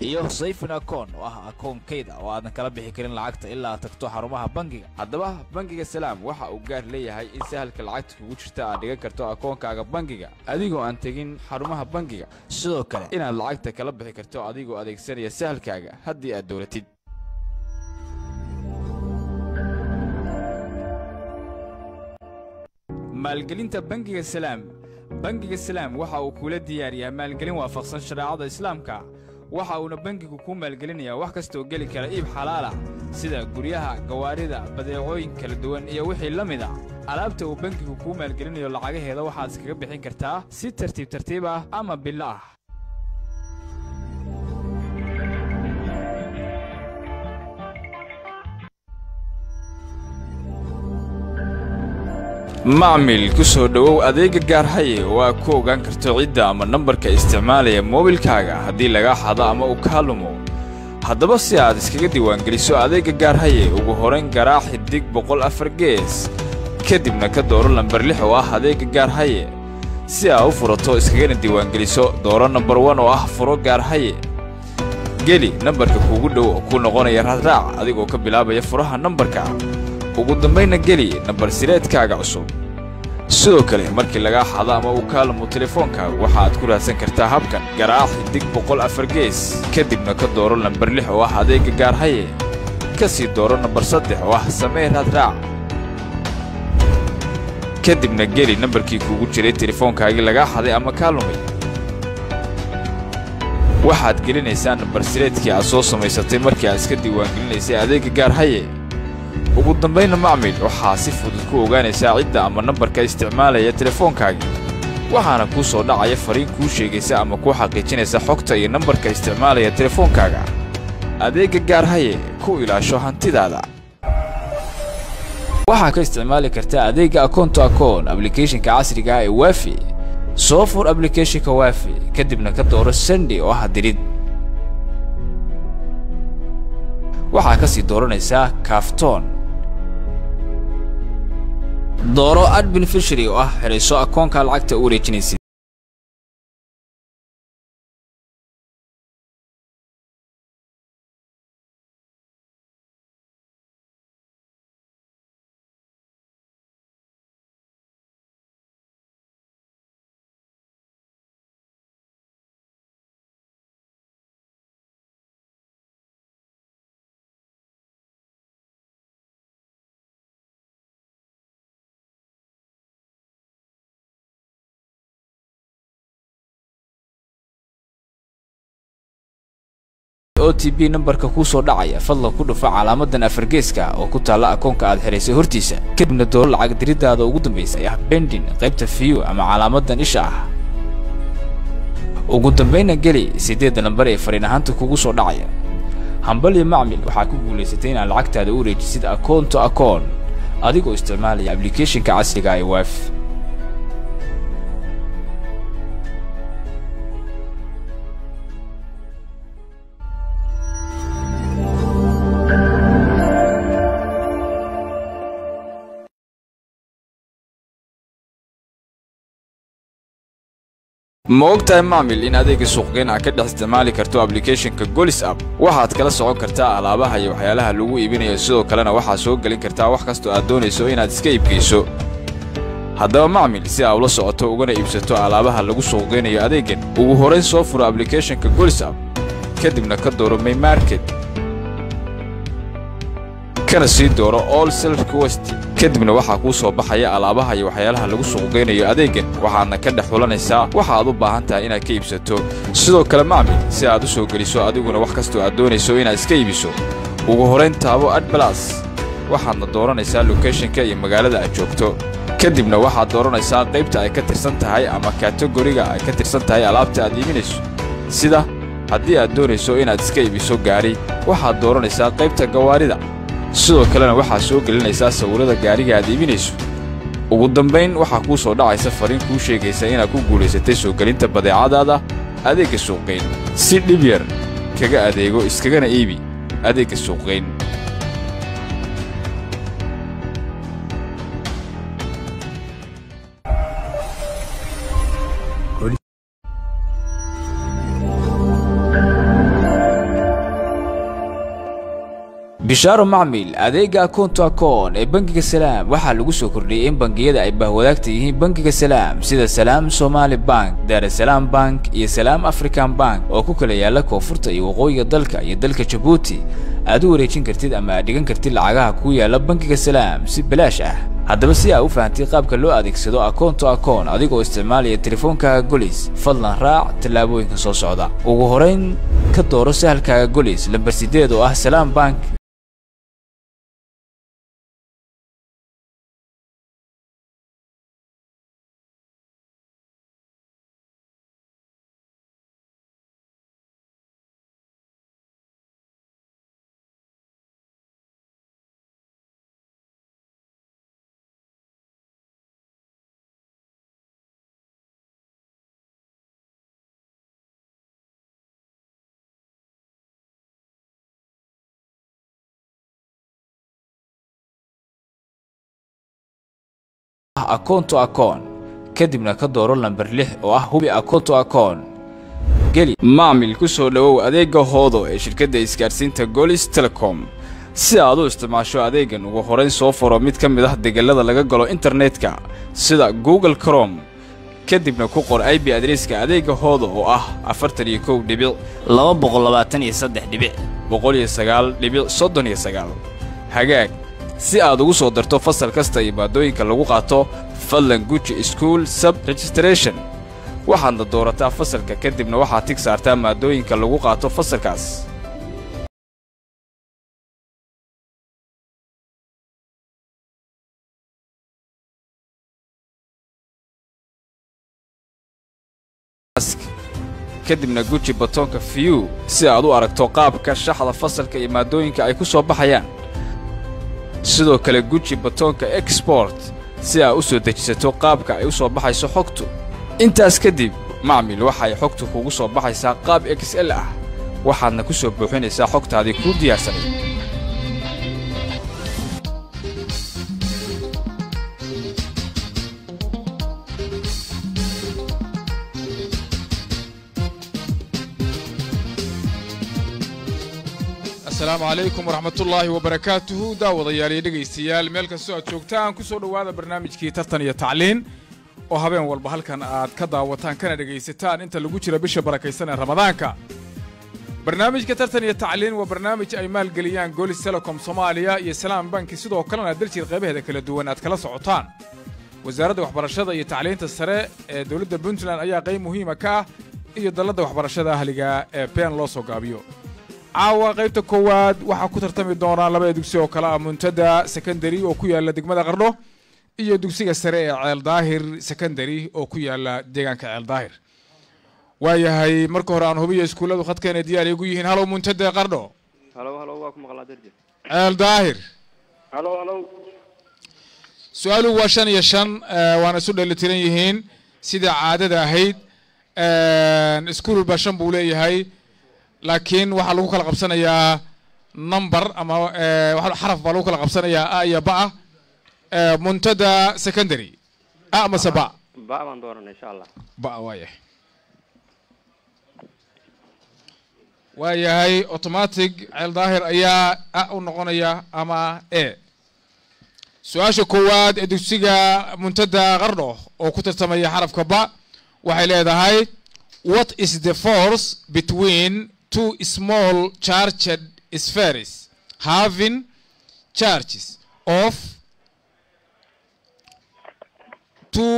iyo sayfin akoon oo ah akoon kayd ah oo aadan kala bixi karin lacagta ilaa aad tagto xarumaha bangiga haddaba bangiga salaam waxa uu gaar leeyahay in sahalka lacagta kugu jirta aad dhigan karto akoonkaaga bangiga adigoo aan tegin xarumaha bangiga sidoo kale inaad lacagta kala bixi karto adigoo adeegsanaya sahalkaaga haddii aad dowlatid maalgelinta bangiga salaam bangiga salaam waxa uu kula diyaariyaa maalgelin waafaqsan shareecada islaamka waxa uuna bangigu kuu maalgelinayaa wax kastaoo geli kara iib xalaal ah sida guryaha gawaarida badeecooyin kala duwan iyo wixii la mid ah alaabta uu bangigu kuu maalgelinayo lacagaheeda waxaad iskaga bixin kartaa si tartiib tartiib ah ama bilo ah macmil ku soo dhowow adeega gaarhaye oo aad ku ogaan karto cidda ama nambarka isticmaalaya moobilkaaga haddii lagaa xado ama uu kaa lumo haddaba si aad iskaga diiwaangeliso adeegga gaarhaye ugu horayn garaac xidig boqol afar gees kadibna ka dooro lambar lix oo ah adeegga gaarhaye si aad u furato iskagana diiwaangeliso dooro nambar wan oo ah furo gaarhaye geli nambarka kuugu dhow oo kuu noqonaya raadraac adigoo ka bilaabaya furaha nambarka ugu dambaynna geli nambar sireedkaaga cusub sidoo kale markii lagaa xado ama uu kaa lumo telefoonkaaga waxa aad ku raadsan kartaa habkan garaac xidig boqol afar gees kadibna ka dooro lambar lix oo ah adeegga gaarhaye ka sii dooro nambar saddex oo ah samee raadraac kadibna geli nambarkii kuugu jiray telefoonkaagii lagaa xaday ama kaa lumay waxaad gelinaysaa nambar sireedkii aad soo samaysatay markii aad iska diiwaangelinaysay adeegga gaarhaye ugu dambaynna macmil waxaa si fudud ku ogaanaysaa cidda ama nambarka isticmaalaya telefoonkaagii waxaana kuu soo dhacaya fariin kuu sheegaysa ama kuu xaqiijinaysa xogta iyo nambarka isticmaalaya telefoonkaaga adeegga gaarhaye ku ilaasho hantidaada waxaa ka isticmaali kartaa adeegga akoonto akoon ablicathonka casriga ah ee waafi soo fur ablicathonka waafi kadibna ka dooro sandi oo ah dirid waxaa ka sii dooranaysaa kaaftoon dooro ad benefishary oo ah xidhayso akoonka lacagta u wareejinaysid o t b nambarka kuu soo dhacaya fadlan ku dhufa calaamadan afargeeska oo ku taalla akoonka aad xidhaysay hortiisa kadibna dooro lacag diriddaada ugu dambaysa ee ah bendin qaybta fiyu ama calaamadan isha ah ugu dambaynna geli siddeedda lambar ee fariin ahaanta kugu soo dhacaya hambaliyo macmil waxaa ku guulaysatay inaad lacagtaada u wareejisid akoon to akoon adigoo isticmaalaya ablicathonka casriga ee waaf ma og tahay macmil in adeega suuqgeyn aad ka dhex isticmaali karto ablicathonka golis app waxaad kala socon kartaa alaabaha iyo waxyaalaha lagu iibinayo sidoo kalena waxaad soo gelin kartaa wax kastoo aad doonayso inaad iska iibgeyso haddaba macmil si aa ula socoto ugana iibsato alaabaha lagu suuqgeynayo adeegan ugu horayn soo furo ablicathonka golis app kadibna ka dooro may market kana sii dooro all self quest kadibna waxaa kuu soo baxaya alaabaha iyo waxyaalaha lagu suuqgeynayo adeegan waxaadna ka dhex xulanaysaa waxa aad u baahan tahay inaad ka iibsato sidoo kale macmil si aad u soo geliso adiguna wax kastoo aad doonayso inaad iska iibiso ugu horayn taabo adbalas waxaadna dooranaysaa lokeshonka iyo magaalada aad joogto kadibna waxaad dooranaysaa qaybta ay ka tirsan tahay ama kategoriga ay ka tirsan tahay alaabta aad iibinayso sida haddii aad doonayso inaad iska iibiso gaari waxaad dooranaysaa qaybta gawaarida sidoo kalena waxaad soo gelinaysaa sawirrada gaariga aad iibinayso ugu dambayn waxaa kuu soo dhacaysa fariin kuu sheegaysa inaad ku guulaysatay soo gelinta badeecadaada adeegga suuqgeyn si dhib yar kaga adeego iskagana iibi adeegga suuqgeyn bishaaro macmil adeega akoonto akoon ee bangiga salaam waxaa lagu soo kordhiyey in bangiyada ay bahwadaagta yihiin bangiga salaam sida salaam somaali bank daarasalaam bank iyo salaam african bank oo ku kala yaala koonfurta iyo waqooyiga dalka iyo dalka jabuuti aad u wareejin kartid ama aad dhigan kartid lacagaha ku yaala bangiga salaam si balaash ah haddaba si aa u fahamtay qaabka loo adeegsado akoonto akoon adigoo isticmaalaya teleefoonkaaga golis fadlan raac tallaabooyinka soo socda ugu horayn ka dooro sahalkaaga golis lambar sideed oo ah salaam bank akoonto akoon kadibna ka dooro lambar lix oo ah hubi akoonto akoon geli maamil ku soo dhowow adeegga hoodo ee shirkadda isgaadhsiinta golis telecom si aad u isticmaasho adeeggan ugu horayn soo furo mid ka mid ah degellada laga galo internetka sida google crom kadibna ku qor ib adreeska adeegga hoodo oo ah afartan iyo kow dhibic laba boqol labaatan iyo saddex dhibic boqol iyo sagaal dhibic soddon iyo sagaal hagaag si aad ugu soo darto fasal kasta iyo maadooyinka lagu qaato fadlan guji school sub registration waxaadna doorataa fasalka kadibna waxaad tig saartaa maadooyinka lagu qaato fasalkaas kadibna guji batoonka view si aad u aragto qaabka shaxda fasalka iyo maadooyinka ay ku soo baxayaan sidoo kale guji batoonka export si aad u soo dejisato qaabka ay u soo baxayso xogtu intaas kadib macmil waxay xogtu kugu soo baxaysaa qaab xl ah waxaadna ku soo buuxinaysaa xogtaadii kuu diyaarsanay asalaamu calaykum waraxmatullaahi wabarakaatuhu daawadayaal iyo dhegaystayaal meel kastoo aad joogtaan ku soo dhowaada barnaamijkii tartan iyo tacliin oo habeen walba halkan aad ka daawataan kana dhegaysataan inta lagu jira bisha barakaysan ee ramadaanka barnaamijka tartan iyo tacliin waa barnaamij ay maalgeliyaan golis telecom soomaaliya iyo salaam banki sidoo kalena daljir qaybaheeda kala duwan aad kala socotaan wasaaradda waxbarashada iyo tacliinta sare ee dowladda puntland ayaa qayb muhiima ka ah iyo dalladda waxbarashada ahliga ee been loo soo gaabiyo caawa qaybta koowaad waxaa ku tartami doonaa labada dugsi oo kale ah muntada secondary oo ku yaala degmada qardho iyo dugsiga sare ee ceel daahir secondary oo ku yaala deegaanka ceel daahir waayahay marka hore aan hubiyo iskuulladu khadkeena diyaar igu yihiin halow muntada qardho halow halow waa ku maqlaa darje ceel daahir halow halow su-aaluhu waa shan iyo shan waana isu dhelitiran yihiin sida caadada ahayd iskuul walba shan buu leeyahay laakiin waxaa lagu kala qabsanayaa number ama xaraf baa lagu kala qabsanayaa a iyo ba ah muntada secondary a mase ba ba baan doonana insha allah ba waayahay waayahay automatic ceel daahir ayaa a u noqonaya ama e su-aasha koowaad ee dugsiga muntada qardho oo ku tartamaya xarafka ba waxay leedahay what is the force between two small charged spheres having charges of two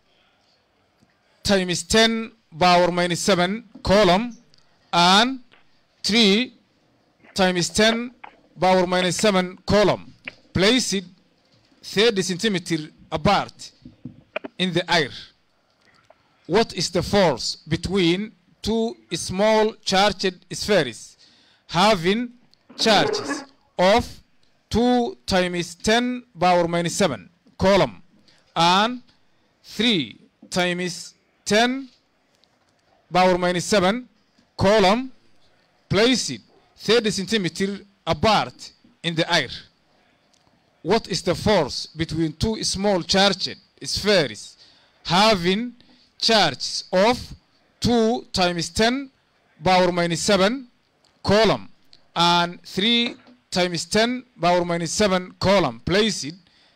times ten power minus seven column and three times ten power minus seven column placed thirty centimeter apart in the air. What is the force between two small charged spheres having charges of 2 times 10 power minus 7 column and 3 times 10 power minus 7 column placed 30 centimeter apart in the air. What is the force between two small charged spheres having charges of 2 times 10 power minus 7 column and 3 times 10 power minus 7 column placed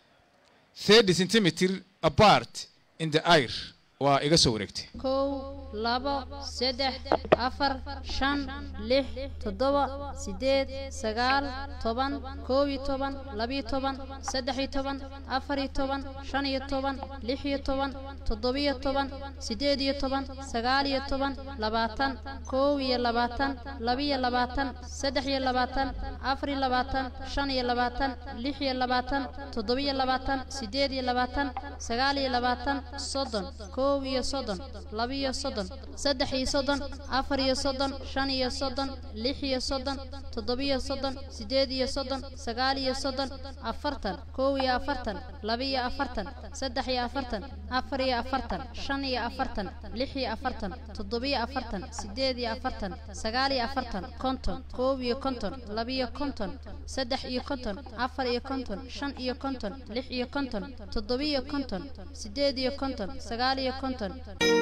30 centimeter apart in the air waa iga soo wareegtay kow labo saddex afar shan lix toddoba siddeed sagaal toban koob iyo toban labiyo toban saddex iyo toban afar iyo toban shan iyo toban lix iyo toban toddobiyo toban siddeed iyo toban sagaal iyo toban labaatan koob iyo labaatan labiyo labaatan saddex iyo labaatan afar iyo labaatan shan iyo labaatan lix iyo labaatan toddobiyo labaatan siddeed iyo labaatan sagaal iyo labaatan soddon koob iyo soddon labiyo soddon saddex iyo soddon afar iyo soddon shan iyo soddon lix iyo soddon toddobiyo soddon siddeed iyo soddon sagaal iyo soddon afartan koob iyo afartan labiyo afartan saddex iyo afartan afar iyo afartan shan iyo afartan lix iyo afartan toddobiyo afartan siddeed iyo afartan sagaal iyo afartan konton koob iyo konton labiyo konton saddex iyo konton afar iyo konton shan iyo konton lix iyo konton toddobiyo konton siddeed iyo konton sagaal iyo konton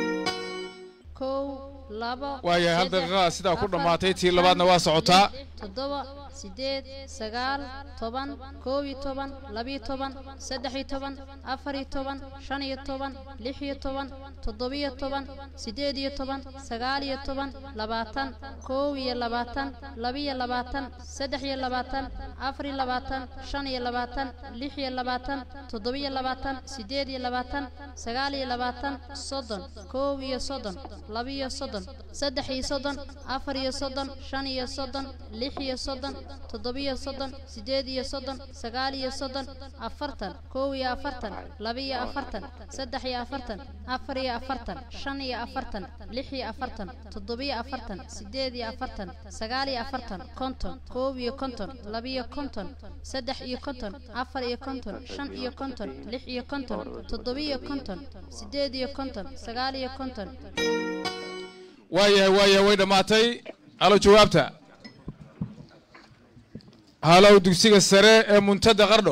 kow labo waayahay hal saddex, daqiiqada sidaa ku afar, dhammaatay tii shan, labaadna waa socotaa lix, toddoba siddeed sagaal toban koob iyo toban labiyo toban saddex iyo toban afar iyo toban shan iyo toban lix iyo toban toddobiyo toban siddeed iyo toban sagaal iyo toban labaatan koob iyo labaatan labiyo labaatan saddex iyo labaatan afar iyo labaatan shan iyo labaatan lix iyo labaatan toddobiyo labaatan siddeed iyo labaatan sagaal iyo labaatan soddon koob iyo soddon labiyo soddon saddex iyo soddon afar iyo soddon shan iyo soddon lix iyo soddon toddobiyo soddon siddeed iyo soddon sagaal iyo soddon afartan koob iyo afartan labiyo afartan saddex iyo afartan afar iyo afartan shan iyo afartan lix iyo afartan toddobiyo afartan siddeed iyo afartan sagaal iyo afartan konton koob iyo konton labiyo konton saddex iyo konton afar iyo konton shan iyo konton lix iyo konton toddobiyo konton siddeed iyo konton sagaal iyo konton waayahay waayahay way dhammaatay halo jawaabta halow dugsiga sare ee muntada qardho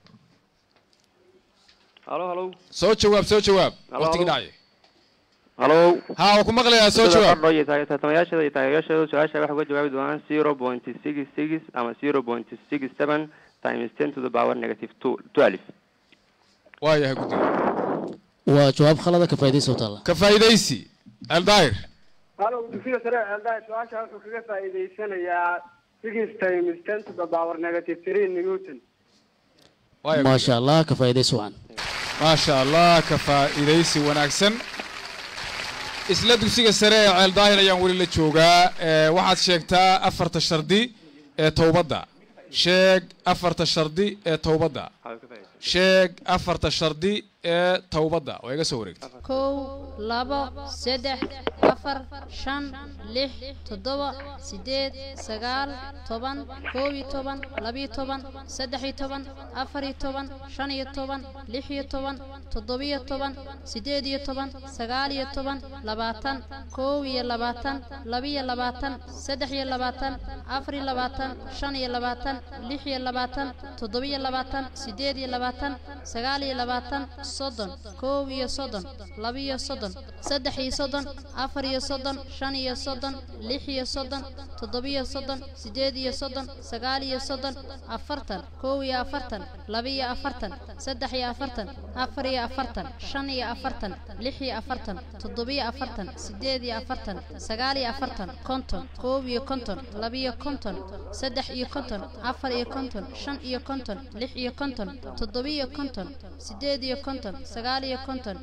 halo halo soo jawaab soo jawaab Halo, waqtigii halo. dhacay halo haa waa ku maqlayaa soo jawaab qardho iyo taag- tartamayaashada iyo taageerayaashooda su-aasha waxay uga jawaabi doonaan zero point six six ama zero point six seven times ten to the power negative two twelve waayahay guddiga waa jawaab khalada ka faa'iidaysa u taalla ka faa'iidaysi aldaahir halo dugsiga sare ceeldaha su-aasha wuxuu kaga faa'iidaysanayaa six times ten to the power negative three newton waaya maasha allah ka faa'iidaysa wacan maasha allah ka faa'iidaysi wanaagsan isla dugsiga sare ee ceel daahir ayaan weli la joogaa ee waxaad sheegtaa afarta shardi ee towbadda sheeg afarta shardi ee towbadda sheeg afarta shardi ee towbadda waa iga soo wareegtay kow labo saddex afar shan lix toddoba siddeed sagaal toban koob iyo toban labiyo toban saddex iyo toban afar iyo toban shan iyo toban lix iyo toban toddobiyo toban siddeed iyo toban sagaal iyo toban labaatan koob iyo labaatan labiyo labaatan saddex iyo labaatan afar iyo labaatan shan iyo labaatan lix iyo labaatan toddobiyo labaatan siddeed iyo labaatan sagaal iyo labaatan soddon koob iyo soddon labiyo soddon saddex iyo soddon afar iyo soddon shan iyo soddon lix iyo soddon toddobiyo soddon siddeed iyo soddon sagaal iyo soddon afartan koob iyo afartan labiyo afartan saddex iyo afartan afar iyo afartan shan iyo afartan lix iyo afartan toddobiyo afartan siddeed iyo afartan sagaal iyo afartan konton koob iyo konton labiyo konton saddex iyo konton afar iyo konton shan iyo konton lix iyo konton toddobiyo konton siddeed iyo konton sagaal iyo konton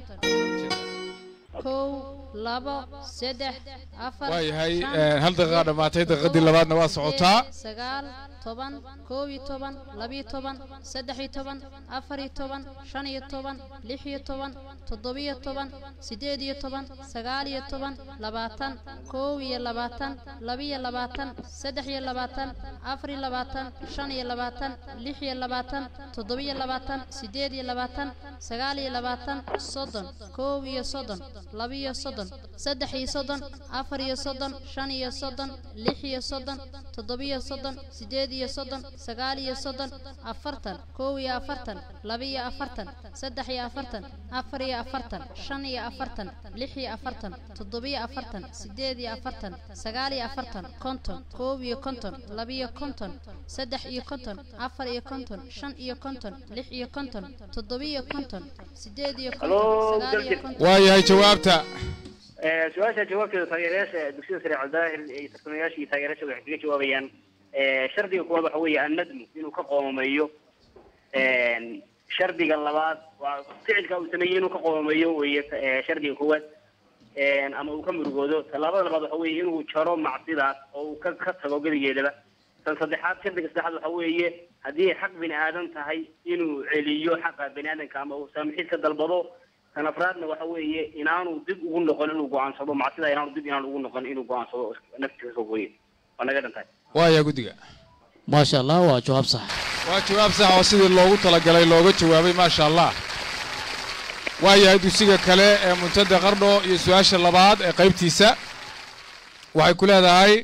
kow labo saddex afar waayahay shan, ee, hal daqiiqa dhammaatay daqiiqadii labaadna waa socotaa sagaal toban koob iyo toban labiyo toban saddex iyo toban afar iyo toban shan iyo toban lix iyo toban toddobiyo toban siddeed iyo toban sagaal iyo toban labaatan koob iyo labaatan labiyo labaatan saddex iyo labaatan afar iyo labaatan shan iyo labaatan lix iyo labaatan toddobiyo labaatan siddeed iyo labaatan sagaal iyo labaatan soddon koob iyo soddon labiyo soddon saddex iyo soddon afar iyo soddon shan iyo soddon lix iyo soddon toddobiyo soddon sideed iyo soddon sagaal iyo soddon afartan kow iyo afartan laba iyo afartan saddex iyo afartan afar iyo afartan shan iyo afartan lix iyo afartan toddobiyo afartan sideed iyo afartan sagaal iyo afartan konton koob iyo konton laba iyo konton saddex iyo konton afar iyo konton shan iyo konton lix iyo konton toddobiyo konton sideed iyo konton Halo, sagaal iyo Dalkit. konton waayahay jawaabta Ee, su-aasha jawaabteeda taageerayaasha dugsiga sare cabdaahir iyo tartamayaasha iyo taageerayaasha waxay kaga jawaabayaan ee, shardiga koowaad waxa weeye annadmu inuu ka qoomameeyo Een, shardiga labaad waa ficilka uu sameeyey inuu ka qoomameeyo weeye ee, shardiga koowaad Een, ama uu ka murugoodo tallaabada labaad waxa weeye inuu jaro macsidaas oo uu ka ka tago gedigeedaba tan saddexaad shardiga saddexaad waxa weeye haddii ay xaq bini aadan tahay inuu celiyo xaqa bini aadanka ama uu saamixid ka dalbado tan afraadna waxa weeye inaanu dib ugu noqon inuu go-aansado macsida inaanu dib inaanu ugu noqon inuu go-aansado naftiisa soo gooye waa naga dhantahay waayahay guddiga maasha allah waa jawaab sax waa jawaab sax oo sidii loogu talagalay looga jawaabay maasha allah waayahay dugsiga kale ee muntada qardho iyo su-aasha labaad ee qaybtiisa waxay ku leedahay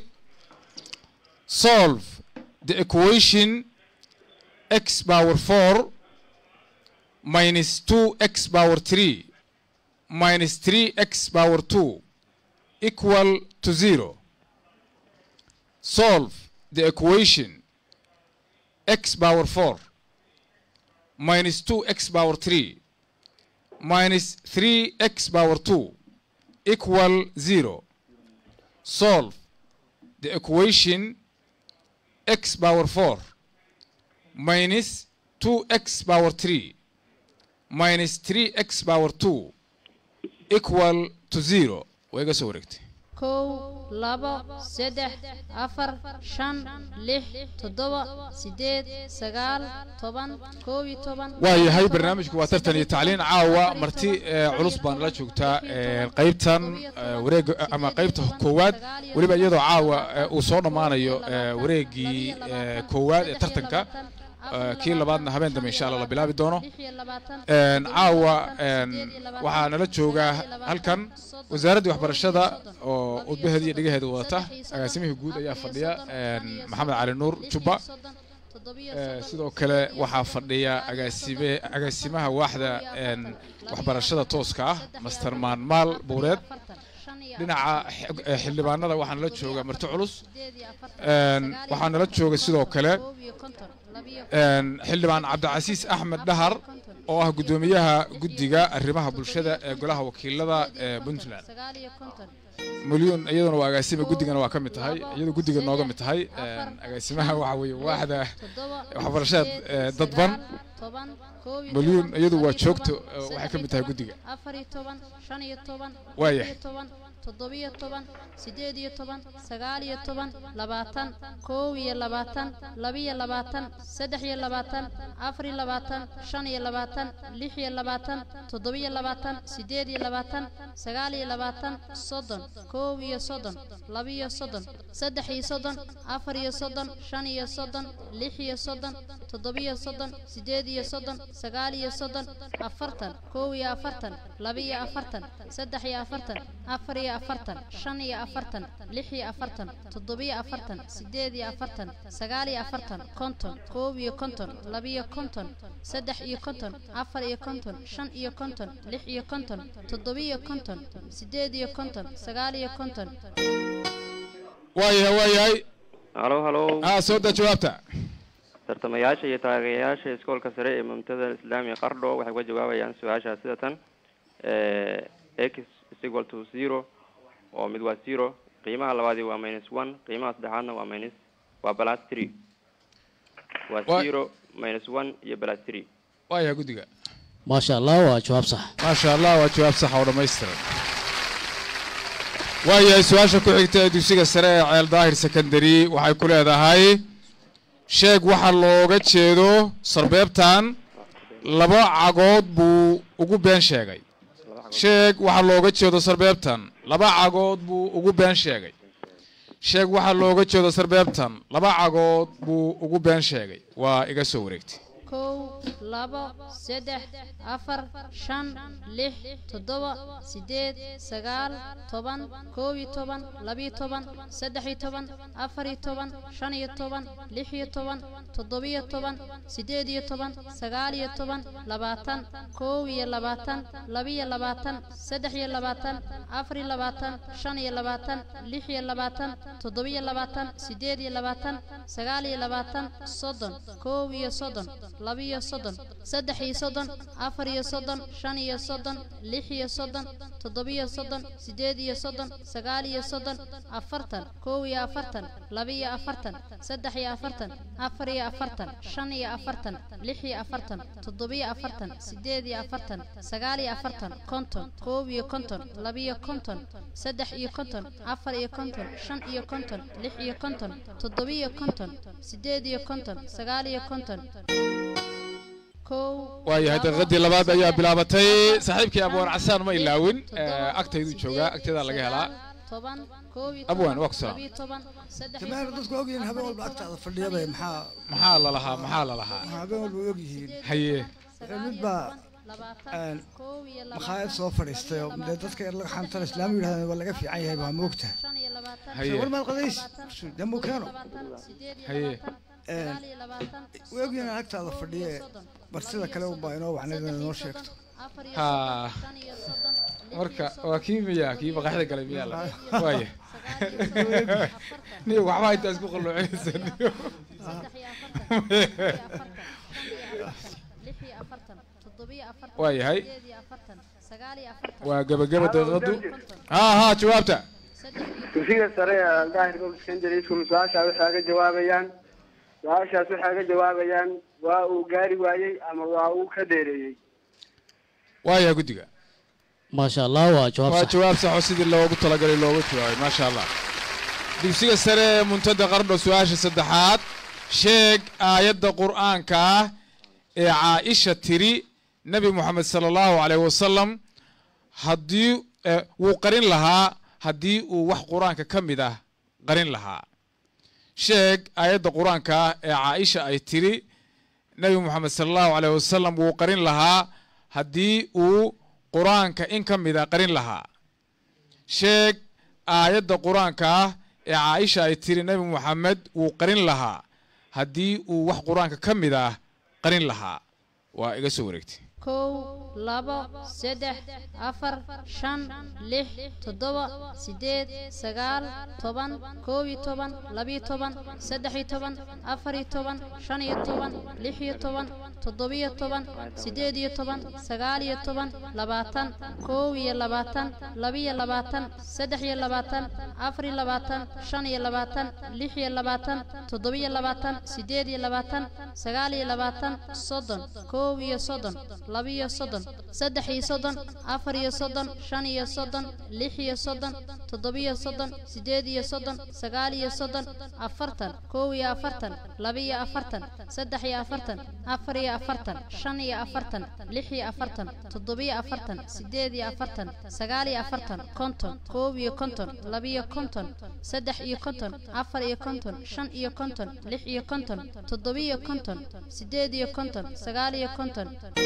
solve the equation x power four minus two x power three minus three x power two equal to zero solve the equation x power 4 minus 2x power 3 minus 3x power 2 equal 0. Solve the equation x power 4 minus 2x power 3 minus 3x power 2 equal to 0. way iga soo wareegtay kow labo saddex afar shan lix toddoba sideed sagaal toban koob iyo toban waayahay barnaamijku waa tartan iyo tacliin caawa marti ee, culus baan la joogtaa ee, qaybtan ee, wareega ama qaybta koowaad weliba iyadoo caawa ee, uu soo dhammaanayo ee, wareegii ee, koowaad ee tartanka ee, kii labaadna habeen dambe insha allah la bilaabi doono Een, caawa een, waxaa nala jooga halkan wasaaraddii waxbarashada oo udbaheeda iyo dhegaheeda wadata agaasimihii guud ayaa fadhiya een, maxamed cali nuur jubba Ee, sidoo kale waxaa fadhiya agaasime agaasimaha waaxda een, waxbarashada tooska ah master maanmaal buureed dhinaca xig- ee, xildhibaanada waxaa nala jooga marti culus Een, waxaa nala jooga sidoo kale een, xildhibaan cabdicasiis axmed dhahar oo ah guddoomiyaha guddiga arrimaha bulshada ee golaha wakiilada ee puntland milyuun iyaduna waa agaasima guddigana waa ka mid tahay iyadu guddiga nooga mid tahay Een, agaasimaha waxa weeye waaxda waxbarashada ee, dadban milyuun iyadu waa joogto ee, waxay ka mid tahay guddiga afar iyo toban shan iyo toban Waaya. lix iyo toban toddobiyo toban sideed iyo toban sagaal iyo toban labaatan koow iyo labaatan labiyo labaatan saddex iyo labaatan afar iyo labaatan shan iyo labaatan lix iyo labaatan toddobiyo labaatan sideed iyo labaatan sagaal iyo labaatan soddon koow iyo soddon labiyo soddon saddex iyo soddon afar iyo soddon shan iyo soddon lix iyo soddon toddobiyo soddon sideed iyo soddon sagaal iyo soddon afartan koow iyo afartan laba iyo afartan saddex iyo afartan afar iyo afartan shan iyo afartan lix iyo afartan toddobiyo afartan sideed iyo afartan sagaal iyo afartan konton koow iyo konton laba iyo konton saddex iyo konton afar iyo konton shan iyo konton lix iyo konton toddobiyo konton sideed iyo konton sagaal iyo konton waayahay waayahay halo halo ah soo daa jawaabta tartamayaasha iyo taageerayaasha iskoolka sare ee mumtada islaamiga qardho waxay uga jawaabayaan su-aasha sida tan x is equal to zero oo mid waa zero qiimaha labaadi waa minus one qiimaha saddexaadna waa minus waa plus three waa Wa- zero minus one iyo plus three waayahay guddiga maasha allah waa jawaab sax maasha allah waa jawaab sax oo dhammaystiran waayahay su-aasha ku xigta ee dugsiga sare ee ceel daahir secondary waxay ku leedahay sheeg waxa looga jeedo sarbeebtan laba cagood buu ugu been sheegay sheeg waxa looga jeedo sarbeebtan laba cagood buu ugu been sheegay sheeg waxa looga jeedo sarbeebtan laba cagood buu ugu been sheegay waa iga soo wareegtay kow labo saddex afar shan lix toddoba sideed sagaal toban koob iyo toban labiyo toban saddex iyo toban afar iyo toban shan iyo toban lix iyo toban toddobiyo toban sideed iyo toban sagaal iyo toban labaatan koob iyo labaatan labiyo labaatan saddex iyo labaatan afar iyo labaatan shan iyo labaatan lix iyo labaatan toddobiyo labaatan sideed iyo labaatan sagaal iyo labaatan soddon koob iyo soddon labiyo soddon saddex iyo soddon afar iyo soddon shan iyo soddon lix iyo soddon toddobiyo soddon sideed iyo soddon sagaal iyo soddon afartan koob iyo afartan labiyo afartan saddex iyo afartan afar iyo afartan shan iyo afartan lix iyo afartan toddobiyo afartan sideed iyo afartan sagaal iyo afartan konton koob iyo konton labiyo konton saddex iyo konton afar iyo konton shan iyo konton lix iyo konton toddobiyo konton sideed iyo konton sagaal iyo konton kow waayahay daqiiqadii labaad ayaa bilaabatay saaxiibkii abwaan casaan ma ilaawin Eh, agtayduu joogaa agteedaa laga helaa toban koob iyo Abwaan, toban, waa ku salaam. labiyo toban saddex iyo jamaal toban, dadku ogyihiin habeen walba agtaada fadhiyabay maxaa maxaa la lahaa maxaa la lahaa habeen walba ogyihiin haye mid baa labaatan koob iyo makhaayad soo fadhiistay oo dee dadka yar laga xantan islaam yidhahdeen waa laga fiican yahay waa moogta shan iyo labaatan haye war maad qadays dee muu keeno labaatan sideed iyo haye sagaal iyo labaatan way ogyihiin agtaada fadhiye bar sida kale unbaa inoo wacnayd inay noo sheegto afar iyo ha shan iyo soddon marka waa kii miya kii baqaxda galay miyaa la waaya niyo waxba intaa isku qalluucinaysa niyo lix iyo afartan toddobiyo afartan waayahay sideed iyo afartan sagaal iyo afartan waa gebageba daqiiqadu ha ha jawaabta saddex iyo dugsiga sare ee daahir gob secondary school su-aashaa waxay ga jawaabayaan su-aashaas waxay ga jawaabayaan waa uu gaari waayey ama waa uu ka dheereeyey waayahay guddiga maasha allah waa jawaab waa sax jawaab sax oo sidii loogu talagalay loogu jawaabay maasha allah dugsiga sare ee muntada qardho su-aasha saddexaad sheeg aayadda qur'aanka ah ee caaisha tiri nebi moxamed sala allahu calayh wasalam haddii eh, wuu qarin lahaa haddii uu wax qur-aanka ka mid ah qarin lahaa sheeg aayadda qur-aanka ah ee caaisha ay tiri nebi moxamed sala allahu calayh wasalam wuu qarin lahaa haddii uu qur-aanka in ka mid a qarin lahaa sheeg aayadda qur-aanka ah ee caaisha ay tiri nebi moxamed wuu qarin lahaa haddii uu wax qur-aanka ka mid ah qarin lahaa waa iga soo wareegtay kow labo saddex afar shan lix toddoba sideed sagaal toban koob iyo toban labiyo toban saddex iyo toban afar iyo toban shan iyo toban lix iyo toban toddobiyo toban sideed iyo toban sagaal iyo toban labaatan koob iyo labaatan labiyo labaatan saddex iyo labaatan afar iyo labaatan shan iyo labaatan lix iyo labaatan toddobiyo labaatan sideed iyo labaatan sagaal iyo labaatan soddon koob iyo soddon labiyo soddon saddex iyo soddon afar iyo soddon shan iyo soddon lix iyo soddon toddobiyo soddon sideed iyo soddon sagaal iyo soddon afartan koob iyo afartan labiyo afartan saddex iyo afartan afar iyo afartan shan iyo afartan lix iyo afartan toddobiyo afartan sideed iyo afartan sagaal iyo afartan konton koob iyo konton labiyo konton saddex iyo konton afar iyo konton shan iyo konton lix iyo konton toddobiyo konton sideed iyo konton sagaal iyo konton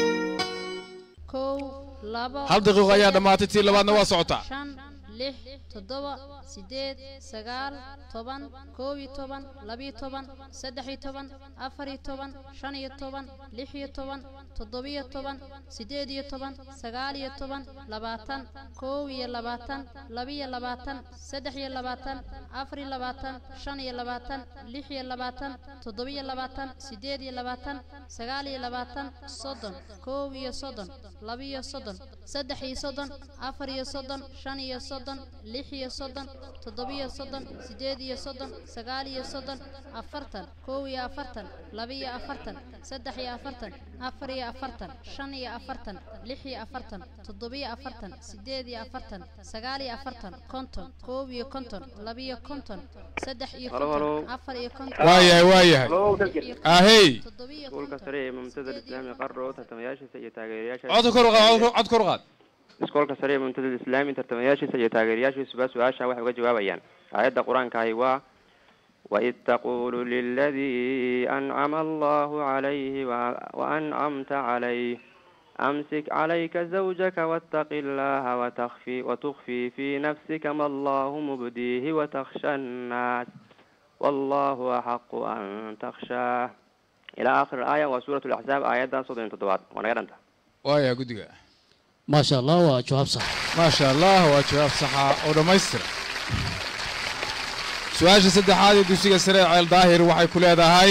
kow labo hal daqiiqo ayaa dhammaatay tii labaadna waa socotaa shan lix toddoba sideed sagaal toban koob iyo toban labiyo toban saddex iyo toban afar iyo toban shan iyo toban lix iyo toban toddobiyo toban sideed iyo toban sagaal iyo toban labaatan koob iyo labaatan labiyo labaatan saddex iyo labaatan afar iyo labaatan shan iyo labaatan lix iyo labaatan toddobiyo labaatan sideed iyo labaatan sagaal iyo labaatan soddon koob iyo soddon labiyo soddon saddex iyo soddon afar iyo soddon shan iyo soddon lix iyo soddon toddobiyo soddon sideed iyo soddon sagaal iyo soddon afartan koob iyo afartan labiyo afartan saddex iyo afartan afar iyo afartan shan iyo afartan lix iyo afartan toddobiyo afartan sideed iyo afartan sagaal iyo afartan konton koob iyo konton labiyo konton saddex iyo Halo, konton halo. afar iyo konton waayahay waayahay ahey toddobiyo iskuulka sare ee mumtada islaami qardho tartamayaashiisa iyo taageerayaasha codka kor u qaad codka- cod kor u qaad iskoolka sare ee mumtada islaami tartamayaashiisa iyo taageerayaashiisuba su-aasha waxay uga jawaabayaan aayadda qur-aanka ahi waa وإذ تقول للذي أنعم الله عليه و- وأنعمت عليه أمسك عليك زوجك واتق الله وتخفي وتخفي في نفسك ما الله مبديه وتخشى الناس والله أحق أن تخشاه إلى آخر الآية وسورة الأحزاب آيات صدر تدوات ونقرأ waaya guddiga maasha allah waa jawaab sax maasha allah waa jawaab saxa oo dhammaystira su-aasha saddexaad ee dugsiga sare ee ceel daahir waxay ku leedahay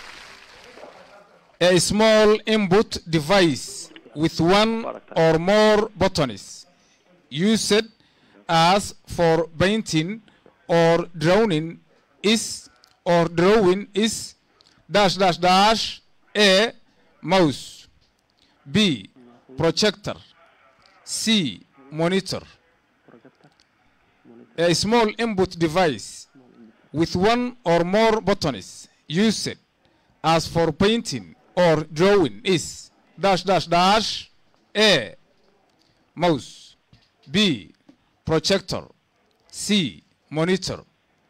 a small input device with one or more buttons used as for painting or drawing is or drawing is dash dash dash a mouse b projector c monitor a small input device with one or more buttons used as for painting or drawing is dash dash dash a mouse b projector c monitor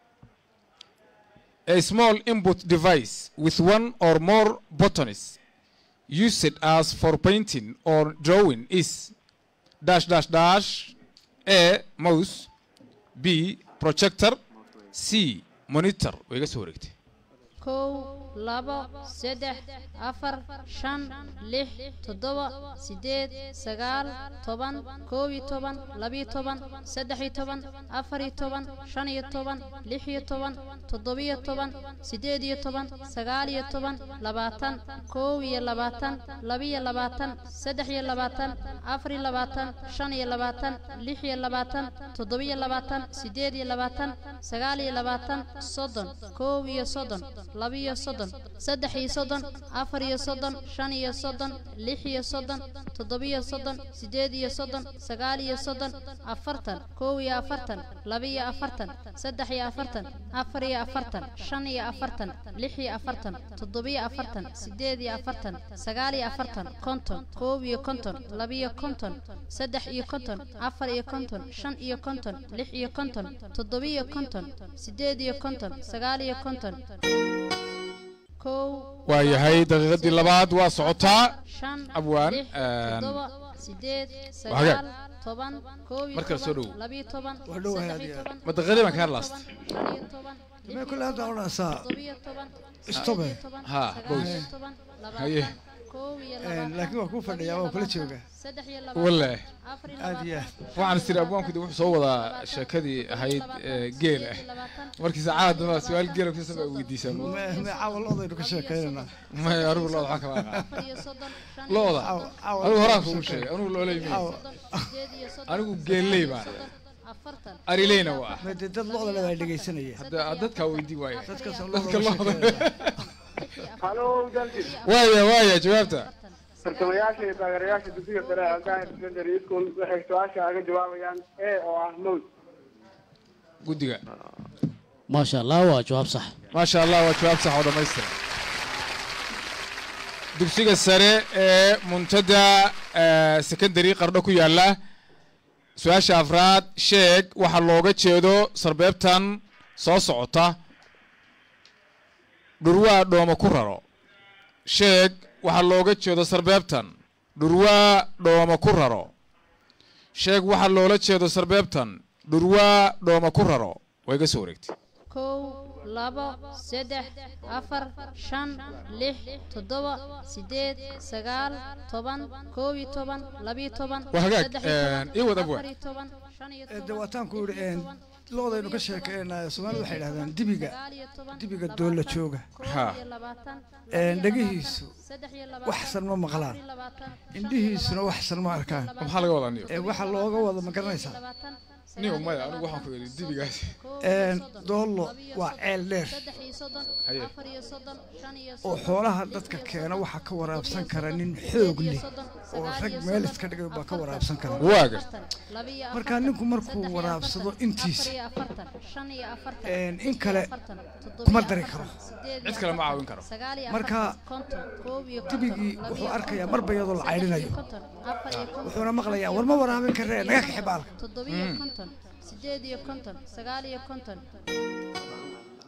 a small input device with one or more buttons used as for painting or drawing is dash dash dash a mouse b projector c monitor way iga soo wareegtay kow labo saddex afar shan lix toddoba sideed sagaal toban koob iyo toban labiyo toban saddex iyo toban afar iyo toban shan iyo toban lix iyo toban toddobiyo toban sideed iyo toban sagaal iyo toban labaatan koob iyo labaatan labiyo labaatan saddex iyo labaatan afar iyo labaatan shan iyo labaatan lix iyo labaatan toddobiyo labaatan sideed iyo labaatan sagaal iyo labaatan soddon koob iyo soddon labiyo soddon saddex iyo soddon afar iyo soddon shan iyo soddon lix iyo soddon toddobiyo soddon sideed iyo soddon sagaal iyo soddon afartan kow iyo afartan labiyo afartan saddex iyo afartan afar iyo afartan shan iyo afartan lix iyo afartan toddobiyo afartan sideed iyo afartan sagaal iyo afartan konton koob iyo konton labiyo konton saddex iyo konton afar iyo konton shan iyo konton lix iyo konton toddobiyo konton sideed iyo konton sagaal iyo konton kow waa yahay daqiiqadii labaad waa socotaa shan abwaan lix toddoba sideed hagaag. sagaal toban koob iyo Markale soo toban dhow. labiyo toban Waa dhow saddex aad iyo iyo aad. toban ma daqiiqadii baan ka hadlaasta shan iyo toban lix Mee iyo kule hadda toban, odhanaysaa toddobiyo toban Stope. sideed iyo toban, Ha, sagaal bows. iyo toban Haye. labaatan koob iyo Een, labaatan laakiin waa kuu fadhiyaa waa kula joogaa saddex iyo Walle. labaatan afar iyo aad iyo labaatan aad waxaan istiri abwaanku de wuxuu soo wadaa sheekadii ahayd ee, geel ah markii saacada dambaa su-aal geela ku sabaa weydiisaa Me- me caawa loodaynu ka sheekaynaynaa may anigu looda waxaa kama aqaan afar iyo soddon shan iyo looda Caawa- caawa anigu horaan loodaynu kugu ka sheegay anigu looley mey Caawa. sideed iyo soddon anigu geelley baan soddon afartan arileyna waa Me dee dad looda le baa dhegaysanaya hadda dadkaa weydii waaya dadkaas oo dadka looda looda sheekeynaya halo dalkis waaya waaya jawaabta tartamayaasha iyo taageerayaasha dugsiga sare ee aldaahir secondary school waxay su-aasha aga jawaabayaan e oo ah mows guddiga maasha allah waa jawaab sax maasha allah waa jawaab sax oo dhammaystiran dugsiga sare ee muntada eh, secondary qardho ku yaala su-aasha afraad sheeg waxaa looga jeedo sarbeebtan soo socota dhurwaa dhooma ku raro sheeg waxaa looga jeedo sarbeebtan dhurwaa dhooma ku raro sheeg waxaa loola jeedo sarbeebtan dhurwaa dhooma ku raro way iga soo wareegtay kow labo saddex afar shan lix toddoba sideed sagaal toban koob iyo toban labiyo toban Waa hagaag, saddex iyo toban, een, ii wad abwaan. afar iyo toban shan iyo Ee, dee toban waataan ku yidhi een, loodaynu ka sheekeynaya soomaalida waxay yidhahdaan dibiga dibiga doolla jooga Ha. Een, dhagihiisu saddex iyo waxsan ma maqlaan afar iyo labaatan indhihiisuna waxsan ma arkaan maxaa laga wadaa niyo ee waxa looga wada ma garanaysaa labaatan niyo maya anigu waxaan ku yidhi dibigaas Een, doollo waa ceel dheer saddex iyo soddon Haye. afar iyo soddon shan iyo oo xoolaha dadka keena waxaa ka waraabsan kara nin xoog leh oo rag meel iska dhigay baa ka waraabsan kara waa garta markaa ninku markuu waraabsado intiisa een, in kale kuma dari karo cid kale ma caawin karo marka dibigii wuxuu arkayaa marba iyadoo la caydhinayo wuxuuna maqlayaa war ma waraabin karee naga kaxi baalka toddobiyo konton sideed iyo konton sagaal iyo konton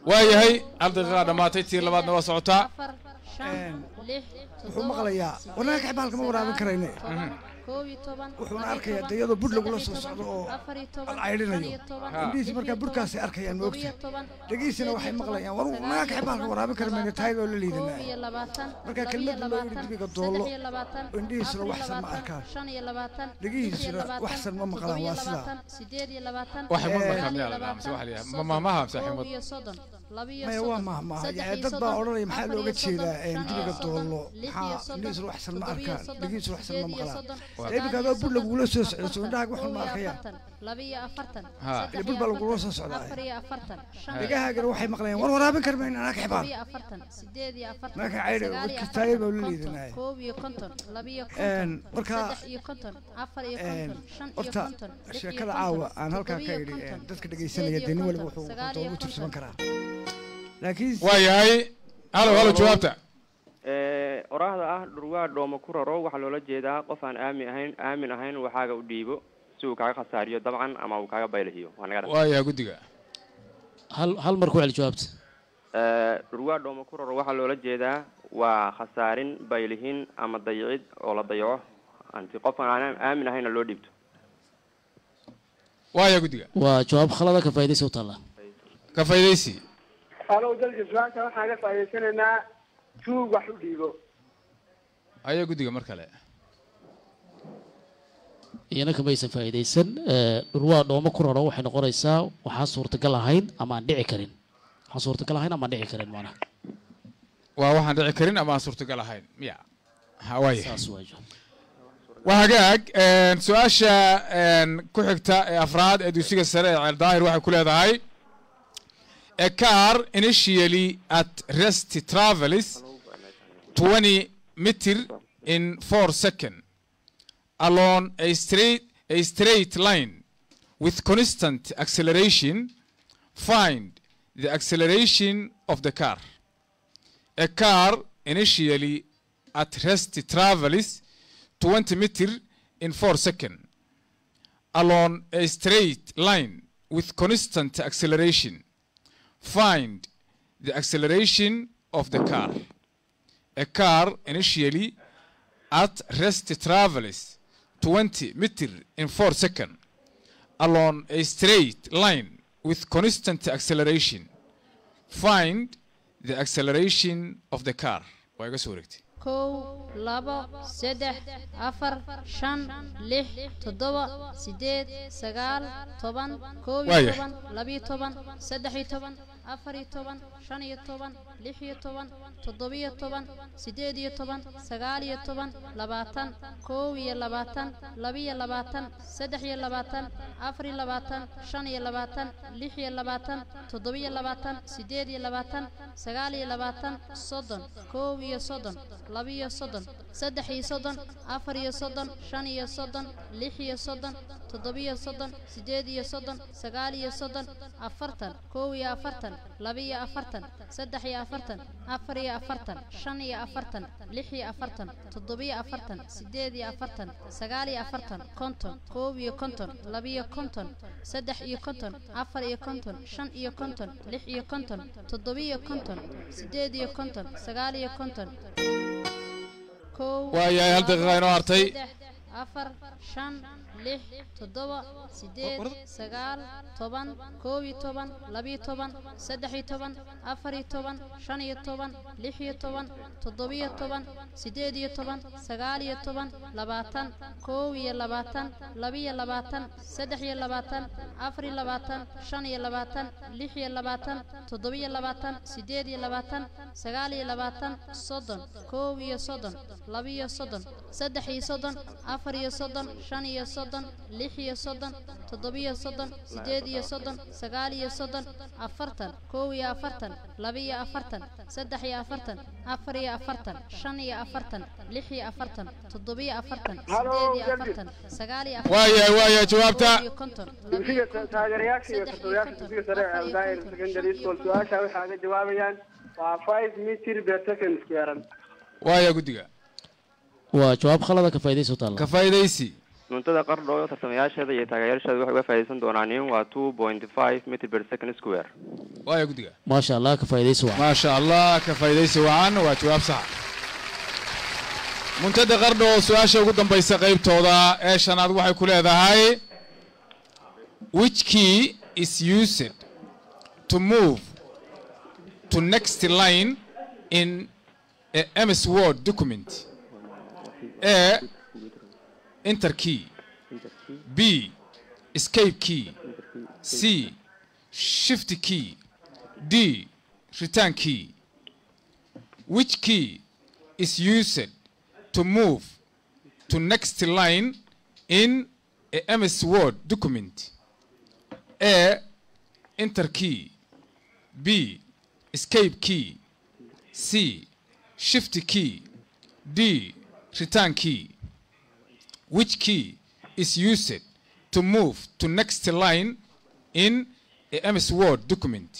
waayahay hal daqiiqaa dhammaatay tii labaadna waa socotaa afar shan lix wuxuu maqlayaa warnaga kaxbaalka ma waraabin karayne koob iyo toban wuxuuna arkayaa de iyadoo bur lagula soo socdo oo afar iyo toban la caydhinayo shan iyo toban indhihiisi markaa burkaasay arkayaan todoba moogta iyo toban dhegihiisina waxay maqlayaan war warnaga kaxbaalka waraabin kara mayne taayada oo la koob liidanaa iyo labaatan Marka laba iyo kelmadda loo yidhi labaatan dibiga doollo, saddex iyo labaatan oo indhihiisuna afar iyo waxsan ma labaatan, arkaan. shan iyo labaatan Dhegihiisuna lix iyo labaatan, waxsan ma maqlaan, toddoba iyo waa sidaa. labaatan, sideed iyo labaatan Waxay ma sagaal maqlaan iyo miyaa la dhahaa, mise labaatan, waxa la yidhaha, soddon, ma- maamaha, mise koob ximad? iyo soddon laba iyo maya waa soddon, mahmaha saddex yani iyo dad baa soddon, odhanaya maxaa afar looga iyo soddon, jeedaa shan iyo dibiga soddon, doollo lix iyo maxaa soddon, indhihiisuna waxsan ma toddoba iyo arkaan soddon, dhegihiisuna waxsan ma sideed iyo maqlaan soddon, dee iminka adoo bur lagugula soo socdo soo indhahaaga waxun koob ma iyo arkayaan afartan, laba iyo afartan, Ha. saddex Ile bur iyo baa lagula afartan, soo socdaa. afar iyo afartan, shan iyo dhegahaagana waxay maqlayaan war waraabin kara mayne anaa todoba kaxbaal iyo afartan, sideed iyo afartan, Marka caydha, sagaal iyo warkiis taayir baa afartan, la konton, liidanaya. koob iyo konton, laba iyo Een, konton, marka- saddex iyo konton, afar iyo Een, konton, shan iyo horta konton, lix iyo sheekada konton, caawa aan halkaa toddoba ka iyo idhi konton, een, dadka sideed dhegaysanaya iyo dee nin waliba konton, wuxuu sagaal iyo doogu tursaman konton. karaa laakiin waayahay halo halo jawaabta Ee, oraahda ah dhurwaa dhooma ku raro waxaa loola jeedaa qof aan aamin ahayn aamin ahayn waxaaga u dhiibo si uu kaaga khasaariyo dabcan ama uu kaaga baylihiyo waa naga dhan waayahay guddiga hal hal mar ku celi jawaabta Ee, dhurwaa dhooma ku raro waxaa loola jeedaa waa khasaarin baylihin ama dayicid oo la dayaco anti qof aan aamin ahayna loo dhiibto waayahay guddiga waa jawaab khalada ka faa'iidaysa u taalla ka faydaysi halow dalka su-aasha waxaan ka faa'iidaysanaynaa tuug wax u dhiibo ayaa guddiga mar kale iyana kamaysan faa'iidaysan ee, dhurwaa dhooma ku raro waxay noqonaysaa waxaan suurtagal ahayn ama aan dhici karin waxaan suurtagal ahayn ama aan dhici karin maanaha waa waxaan dhici karin ama aan suurtagal ahayn miya ha waayahay saas waa jawaab waa hagaag een, su-aasha een, ku xigta ee afraad ee dugsiga sare ee ceel daahir waxay ku leedahay a car initially at rest travels 20 meter in 4 second along a straight a straight line with constant acceleration find the acceleration of the car a car initially at rest travels 20 meter in 4 seconds along a straight line with constant acceleration. Find the acceleration of the car. A car initially at rest travels 20 meter in 4 seconds along a straight line with constant acceleration. Find the acceleration of the car. Waa iga soo wareegtay. kow labo saddex afar shan lix toddoba sideed sagaal toban koob iyo Waaya. toban labiyo toban saddex iyo toban afar iyo toban shan iyo toban lix iyo toban toddobiyo toban sideed iyo toban sagaal iyo toban labaatan koob iyo labaatan labiyo labaatan saddex iyo labaatan afar iyo labaatan shan iyo labaatan lix iyo labaatan toddobiyo labaatan sideed iyo labaatan sagaal iyo labaatan soddon koob iyo soddon labiyo soddon saddex iyo soddon afar iyo soddon shan iyo soddon lix iyo soddon toddobiyo soddon sideed iyo soddon sagaal iyo soddon afartan koob iyo afartan labiyo afartan saddex iyo afartan afar iyo afartan shan iyo afartan lix iyo afartan toddobiyo afartan sideed iyo afartan sagaal iyo afartan konton koob iyo konton labiyo konton saddex iyo konton afar iyo konton shan iyo konton lix iyo konton toddobiyo konton sideed iyo konton sagaal iyo konton kow Waayahay, hal daqiiqa inoo hartay. saddex, afar shan lix toddoba sideed sagaal toban koob iyo toban labiyo toban saddex iyo toban afar iyo toban shan iyo toban lix iyo toban toddobiyo toban sideed iyo toban sagaal iyo toban labaatan koob iyo labaatan labiyo labaatan saddex iyo labaatan afar iyo labaatan shan iyo labaatan lix iyo labaatan toddobiyo labaatan sideed iyo labaatan sagaal iyo labaatan soddon koob iyo soddon labiyo soddon saddex iyo soddon afar iyo soddon shan iyo soddon lix iyo soddon toddobiyo soddon sideed iyo soddon sagaal iyo soddon afartan koob iyo afartan labiyo afartan saddex iyo afartan afar iyo afartan shan iyo afartan lix iyo afartan toddobiyo afartan sideed iyo afartan sagaal iyo afartan Waayahay, waayahay, jawaabta. koob iyo konton dugsiga ta- taageerayaasha iyo tartamayaasha dugsiga sare ee aldaahir secondary school su-aasha waxay aga jawaabayaan waa five meter per second square Waaya guddiga. waa jawaab khalada ka faa'iidaysa u taalla Ka faa'idaysi. muntada qardho tartamayaasheeda iyo taageerayaasheeda waxay uga faa'iidaysan doonaan in waa two point five meter per second square waaya guddiga maasha allah ka faa'iidaysi wacan maasha allah ka faa'iidaysi wacan waa jawaab saxa muntada qardho su-aasha ugu dambaysa qaybtooda ee shanaad waxay ku leedahay which key is used to move to next line in a ms word document a enter key b escape key c shift key d return key which key is used to move to next line in a ms word document a enter key b escape key c shift key d return key which key is used to move to next line in a ms word document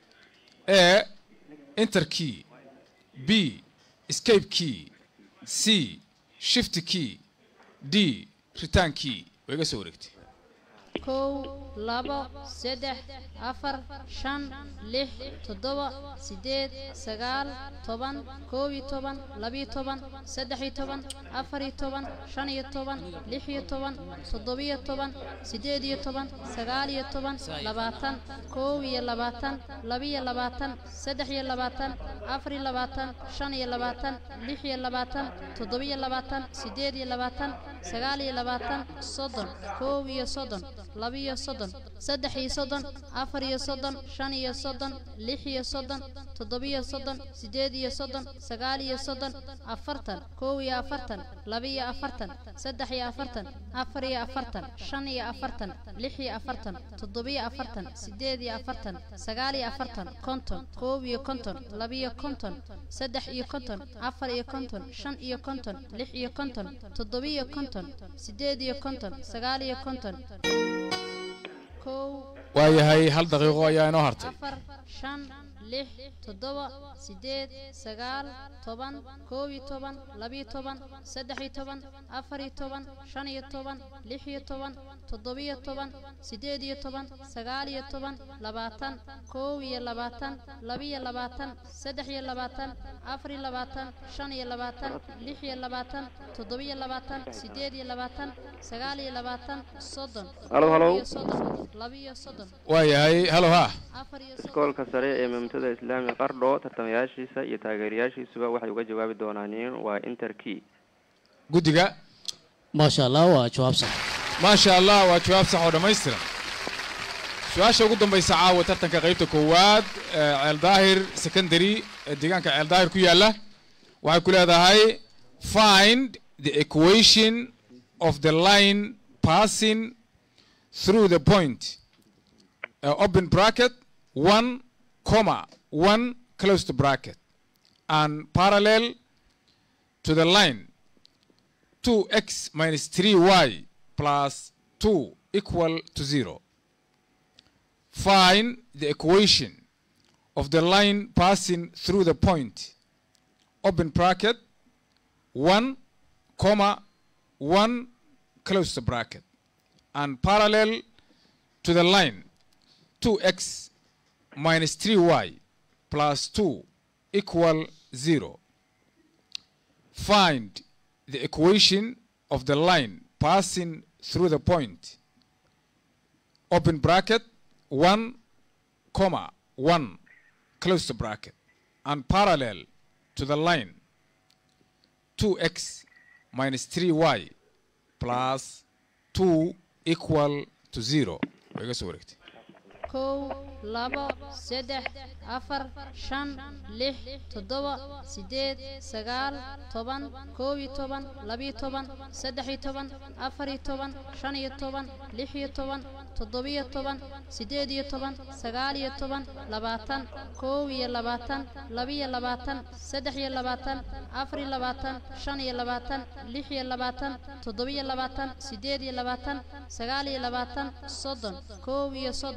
a enter key b escape key c shift key d return key way iga soo wareegtay kow labo saddex afar shan lix toddoba sideed sagaal toban koob iyo toban labiyo toban saddex iyo toban afar iyo toban shan iyo toban lix iyo toban toddobiyo toban sideed iyo toban sagaal iyo toban labaatan koob iyo labaatan labiyo labaatan saddex iyo labaatan afar iyo labaatan shan iyo labaatan lix iyo labaatan toddobiyo labaatan sideed iyo labaatan sagaal iyo labaatan soddon koob iyo soddon labiyo soddon saddex iyo soddon afar iyo soddon shan iyo soddon lix iyo soddon toddobiyo soddon sideed iyo soddon sagaal iyo soddon afartan kow iyo afartan labiyo afartan saddex iyo afartan afar iyo afartan shan iyo afartan lix iyo afartan toddobiyo afartan sideed iyo afartan sagaal iyo afartan konton koob iyo konton labiyo konton saddex iyo konton afar iyo konton shan iyo konton lix iyo konton toddobiyo konton sideed iyo konton sagaal iyo konton kow waayahay hal daqiiqo ayaa inoo hartay afar shan lix toddoba sideed sagaal toban koob iyo toban labiyo toban saddex iyo toban afar iyo toban shan iyo toban lix iyo toban toddobiyo toban sideed iyo toban sagaal iyo toban labaatan koob iyo labaatan labiyo labaatan saddex iyo labaatan afar iyo labaatan shan iyo labaatan lix iyo labaatan toddobiyo labaatan sideed iyo labaatan sagaal iyo labaatan soddon Halo, halo. iyo soddon labiyo soddon waayahay halo ha afar iyo soddon iskoolka sare ee mamtada islaami qardho tartamayaashiisa iyo taageerayaashiisuba waxay uga jawaabi doonaan in waa inter key guddiga maasha allah waa jawaab sax maasha allah waa jawaab sax oo dhammaystiran su-aasha ugu dambaysa caawa tartanka qaybta koowaad ee ceel daahir secondary ee deegaanka ceel daahir ku yaalla waxay ku leedahay find the equation of the line passing through the point uh, open bracket one comma one close to bracket and parallel to the line 2x minus 3y plus 2 equal to 0. Find the equation of the line passing through the point. Open bracket 1 comma 1 close the bracket and parallel to the line 2x minus 3y plus 2 equal 0. Find the equation of the line passing through the point. Open bracket 1 comma 1 close the bracket and parallel to the line 2x minus 3y plus 2 equal to 0. Way iga soo wareegtay. kow labo saddex afar shan lix toddoba sideed sagaal toban koob iyo toban labiyo toban saddex iyo toban afar iyo toban shan iyo toban lix iyo toban toddobiyo toban sideed iyo toban sagaal iyo toban labaatan koob iyo labaatan labiyo labaatan saddex iyo labaatan afar iyo labaatan shan iyo labaatan lix iyo labaatan toddobiyo labaatan sideed iyo labaatan sagaal iyo labaatan soddon koob iyo soddon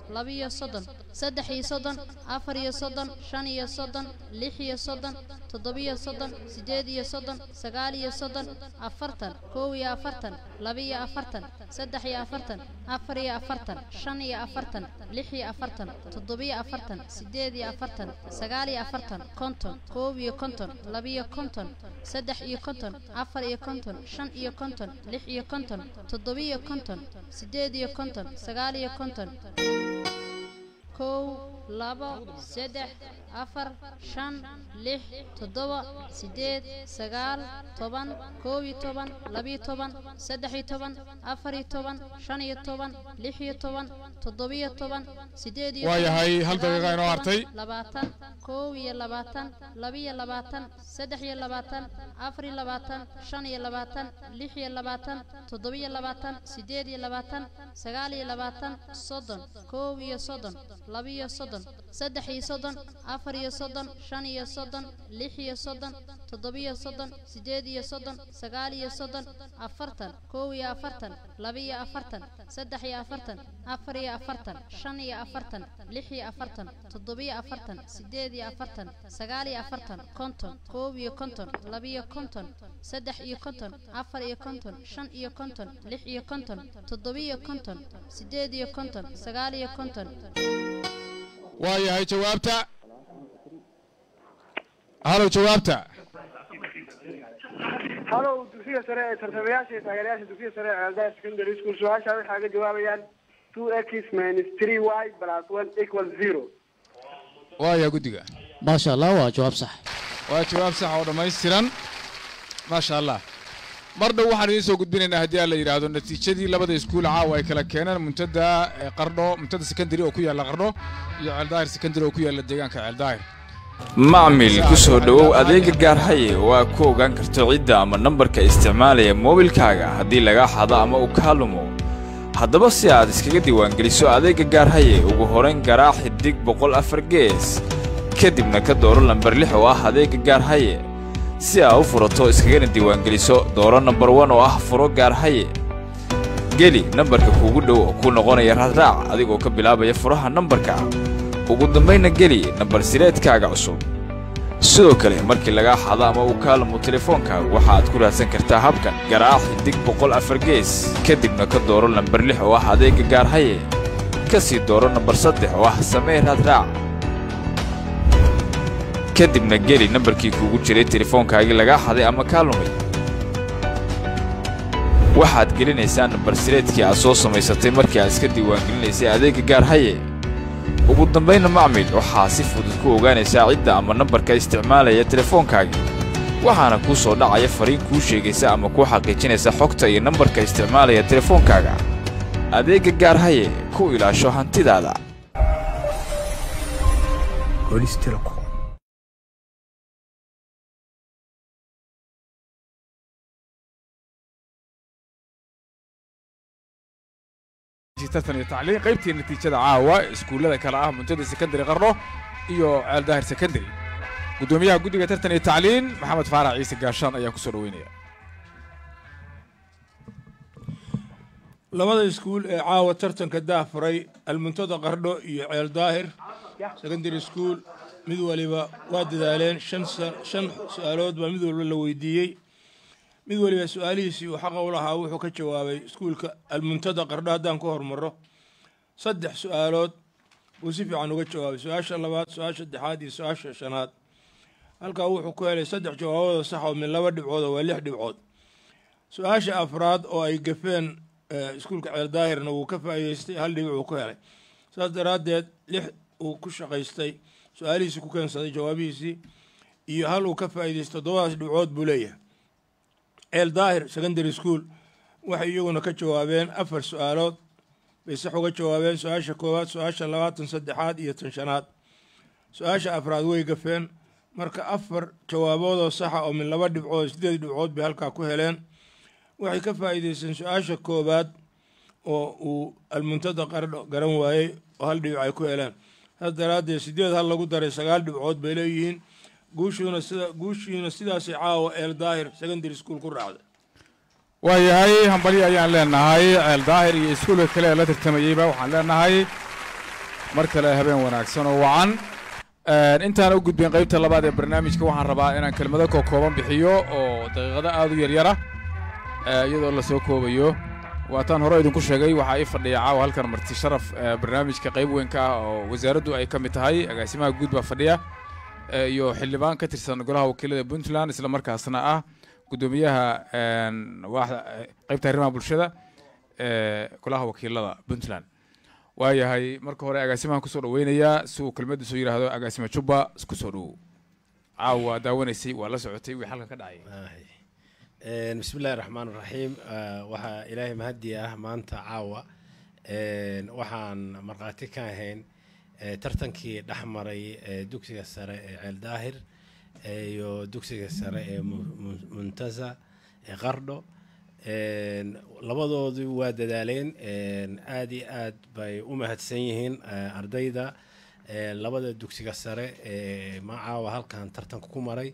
labiyo soddon saddex iyo soddon afar iyo soddon shan iyo soddon lix iyo soddon toddobiyo soddon siddeed iyo soddon sagaal iyo soddon afartan kow iyo afartan labiyo afartan saddex iyo afartan afar iyo afartan shan iyo afartan lix iyo afartan toddobiyo afartan siddeed iyo afartan sagaal iyo afartan konton koob iyo konton labiyo konton saddex iyo konton afar iyo konton shan iyo konton lix iyo konton toddobiyo konton siddeed iyo konton sagaal iyo konton kow labo saddex afar shan lix toddoba siddeed sagaal toban koob iyo toban labiyo toban saddex iyo toban afar iyo toban shan iyo toban lix iyo toban toddobiyo toban siddeed iyo Waa toban, yahay, hal sagaal daqiiqa iyo inoo toban, hartay. labaatan koob iyo labaatan labiyo labaatan saddex iyo labaatan afar iyo labaatan shan iyo labaatan lix iyo labaatan toddobiyo labaatan siddeed iyo labaatan sagaal iyo labaatan soddon koob iyo soddon labiyo soddon saddex iyo soddon afar iyo soddon shan iyo soddon lix iyo soddon toddobiyo soddon siddeed iyo soddon sagaal iyo soddon afartan koob iyo afartan labiyo afartan saddex iyo afartan afar iyo afartan shan iyo afartan lix iyo afartan toddobiyo afartan siddeed iyo afartan sagaal iyo afartan konton koob iyo konton labiyo konton saddex iyo konton afar iyo konton shan iyo konton lix iyo konton toddobiyo konton siddeed iyo konton sagaal iyo konton waa yahay jawaabta halow jawaabta halow dugsiga sare ee tartamayaasha iyo taageerayaasha dugsiga sare ee ceeldaha secondary school su-aasha waxay ka jawaabayaan two x minus three y plus one equal zero waa yahay guddiga maasha allah waa jawaab sax waa jawaab sax oo dhammaystiran maasha allah mar dhow waxaan idiin soo gudbinaynaa haddii aan la yidhaahdo natiijadii labada iskuul caawa ay kala keeneen muntada ee qardho muntada secondary oo ku yaalla qardho iyo ceeldaahir secondary oo ku yaalla deegaanka ceeldaahir macmil ku soo dhowow adeega gaarhaye oo aad ku ogaan karto cidda ama nambarka isticmaalaya moobilkaaga haddii lagaa xado ama uu kaa lumo haddaba si aad iskaga diiwaangeliso adeegga gaarhaye ugu horayn garaac xidig boqol afar gees kadibna ka dooro lambar lix oo ah adeegga gaarhaye si aad u furato iskagana diiwaangeliso dooro nambar wan oo ah furo gaarhaye geli nambarka kuugu dhow oo kuu noqonaya raadraac adigoo ka bilaabaya furaha nambarka ugu dambaynna geli nambar sireedkaaga cusub sidoo kale markii lagaa xado ama uu kaa lumo telefoonkaaga waxa aad ku raadsan kartaa habkan garaac xidig boqol afar gees kadibna ka dooro lambar lix oo ah adeegga gaarhaye ka sii dooro nambar saddex oo ah samee raadraac kadibna geli nambarkii kuugu jiray telefoonkaagii lagaa xaday ama kaa lumay waxaad gelinaysaa nambar sireedkii aad soo samaysatay markii aad iska diiwaangelinaysay adeegga gaarhaye ugu dambaynna macmil waxaa si fudud ku ogaanaysaa cidda ama nambarka isticmaalaya telefoonkaagii waxaana kuu soo dhacaya fariin kuu sheegaysa ama kuu xaqiijinaysa xogta iyo nambarka isticmaalaya telefoonkaaga adeegga gaarhaye ku ilaasho hantidaada tartan iyo tacliin qaybtii natiijada caawa iskuullada kale ah muntada secondary qardho iyo ceeldaahir secondary guddoomiyaha guddiga tartan iyo tacliin maxamed faarax ciise gaashaan ayaa kusoo dhaweynaya labada iskuul ee caawa tartanka daafuray almuntada qardho iyo ceel daahir secondary school mid waliba waa dadaaleen shan sa- shan su-aalood baa mid walba la weydiiyey mid waliba su-aalihiisii uu xaqa u lahaa wuxuu ka jawaabay iskuulka almuntada qardho haddaan ku hormaro saddex su-aalood buu si fiican uga jawaabay su-aasha labaad su-aasha saddexaad iyo su-aasha shanaad halkaa wuxuu ku helay saddex jawaabooda sax oo min laba dhibcood oo waa lix dhibcood su-aasha afraad oo ay gafeen eh, iskuulka ceel daahirna wuu ka faa'iideystay hal dhibic uu ku helay saas daraaddeed lix uu ku shaqaystay su-aalihiisii ku keensaday jawaabihiisii iyo hal uu ka faa'iideystay toddobadaas dhibcood buu leeyahay ceel daahir secondary school waxay iyaguna ka jawaabeen afar su-aalood bay sax uga jawaabeen su-aasha koowaad su-aasha labaatan saddexaad iyo tan shanaad su-aasha afraad way gafeen marka afar jawaaboodoo saxa oo min laba dhibcood sideed dhibcood bay halkaa ku heleen waxay ka faa'iideysteen su-aasha koowaad oo uu almuntada qardho garan waayey oo hal dhibic ay ku heleen saas daraaddeed sideed hal lagu daray sagaal dhibcood bay leeyihiin guushuuna sida guushiina sidaasay caawa eel daahir secondary school ku raacday waayahay hambalyo ayaan leenahay ceel daahir iyo iskuulka kale ee la tartamayeyba waxaan leenahay mar kale habeen wanaagsan oo wacan Een, intaan u gudbin qaybta labaad ee barnaamijka waxaan rabaa inaan kelmado koo kooban bixiyo oo daqiiqado aad u yaryara ee, iyadoo la soo koobayo waataan hore idinku sheegay waxaa ii fadhiya caawa halkan marti sharaf ee, barnaamijka qayb weyn ka ah oo wasaaraddu ay ka mid tahay agaasimaha guud baa fadhiya ee, iyo xildhibaan ka tirsan golaha wakiilada puntland isla markaasna ah guddoomiyaha een, waaxda ee, qaybta arrimaha bulshada ee golaha wakiilada puntland waayahay marka hore agaasimahan kusoo dhaweynayaa si uu kelmadiisu yidhaahdo agaasima jubba isku soo dhowow caawa waa daawanaysay waa la socotay wixii halkan ka dhacay Een, bismi illaahi raxmaan raxiim waxaa ilaahay mahadi ah maanta caawa een, waxaan markhaati ka ahayn ee, tartankii dhex maray ee, dugsiga sare ee ceel daahir ee, iyo dugsiga sare ee Mu- Mu- muntaza ee qardho Een, labadoodu waa dadaaleen een, aad iyo aad bay u mahadsan yihiin eh, ardayda eh, labada dugsiga sare ee ma caawa halkan tartanka ku maray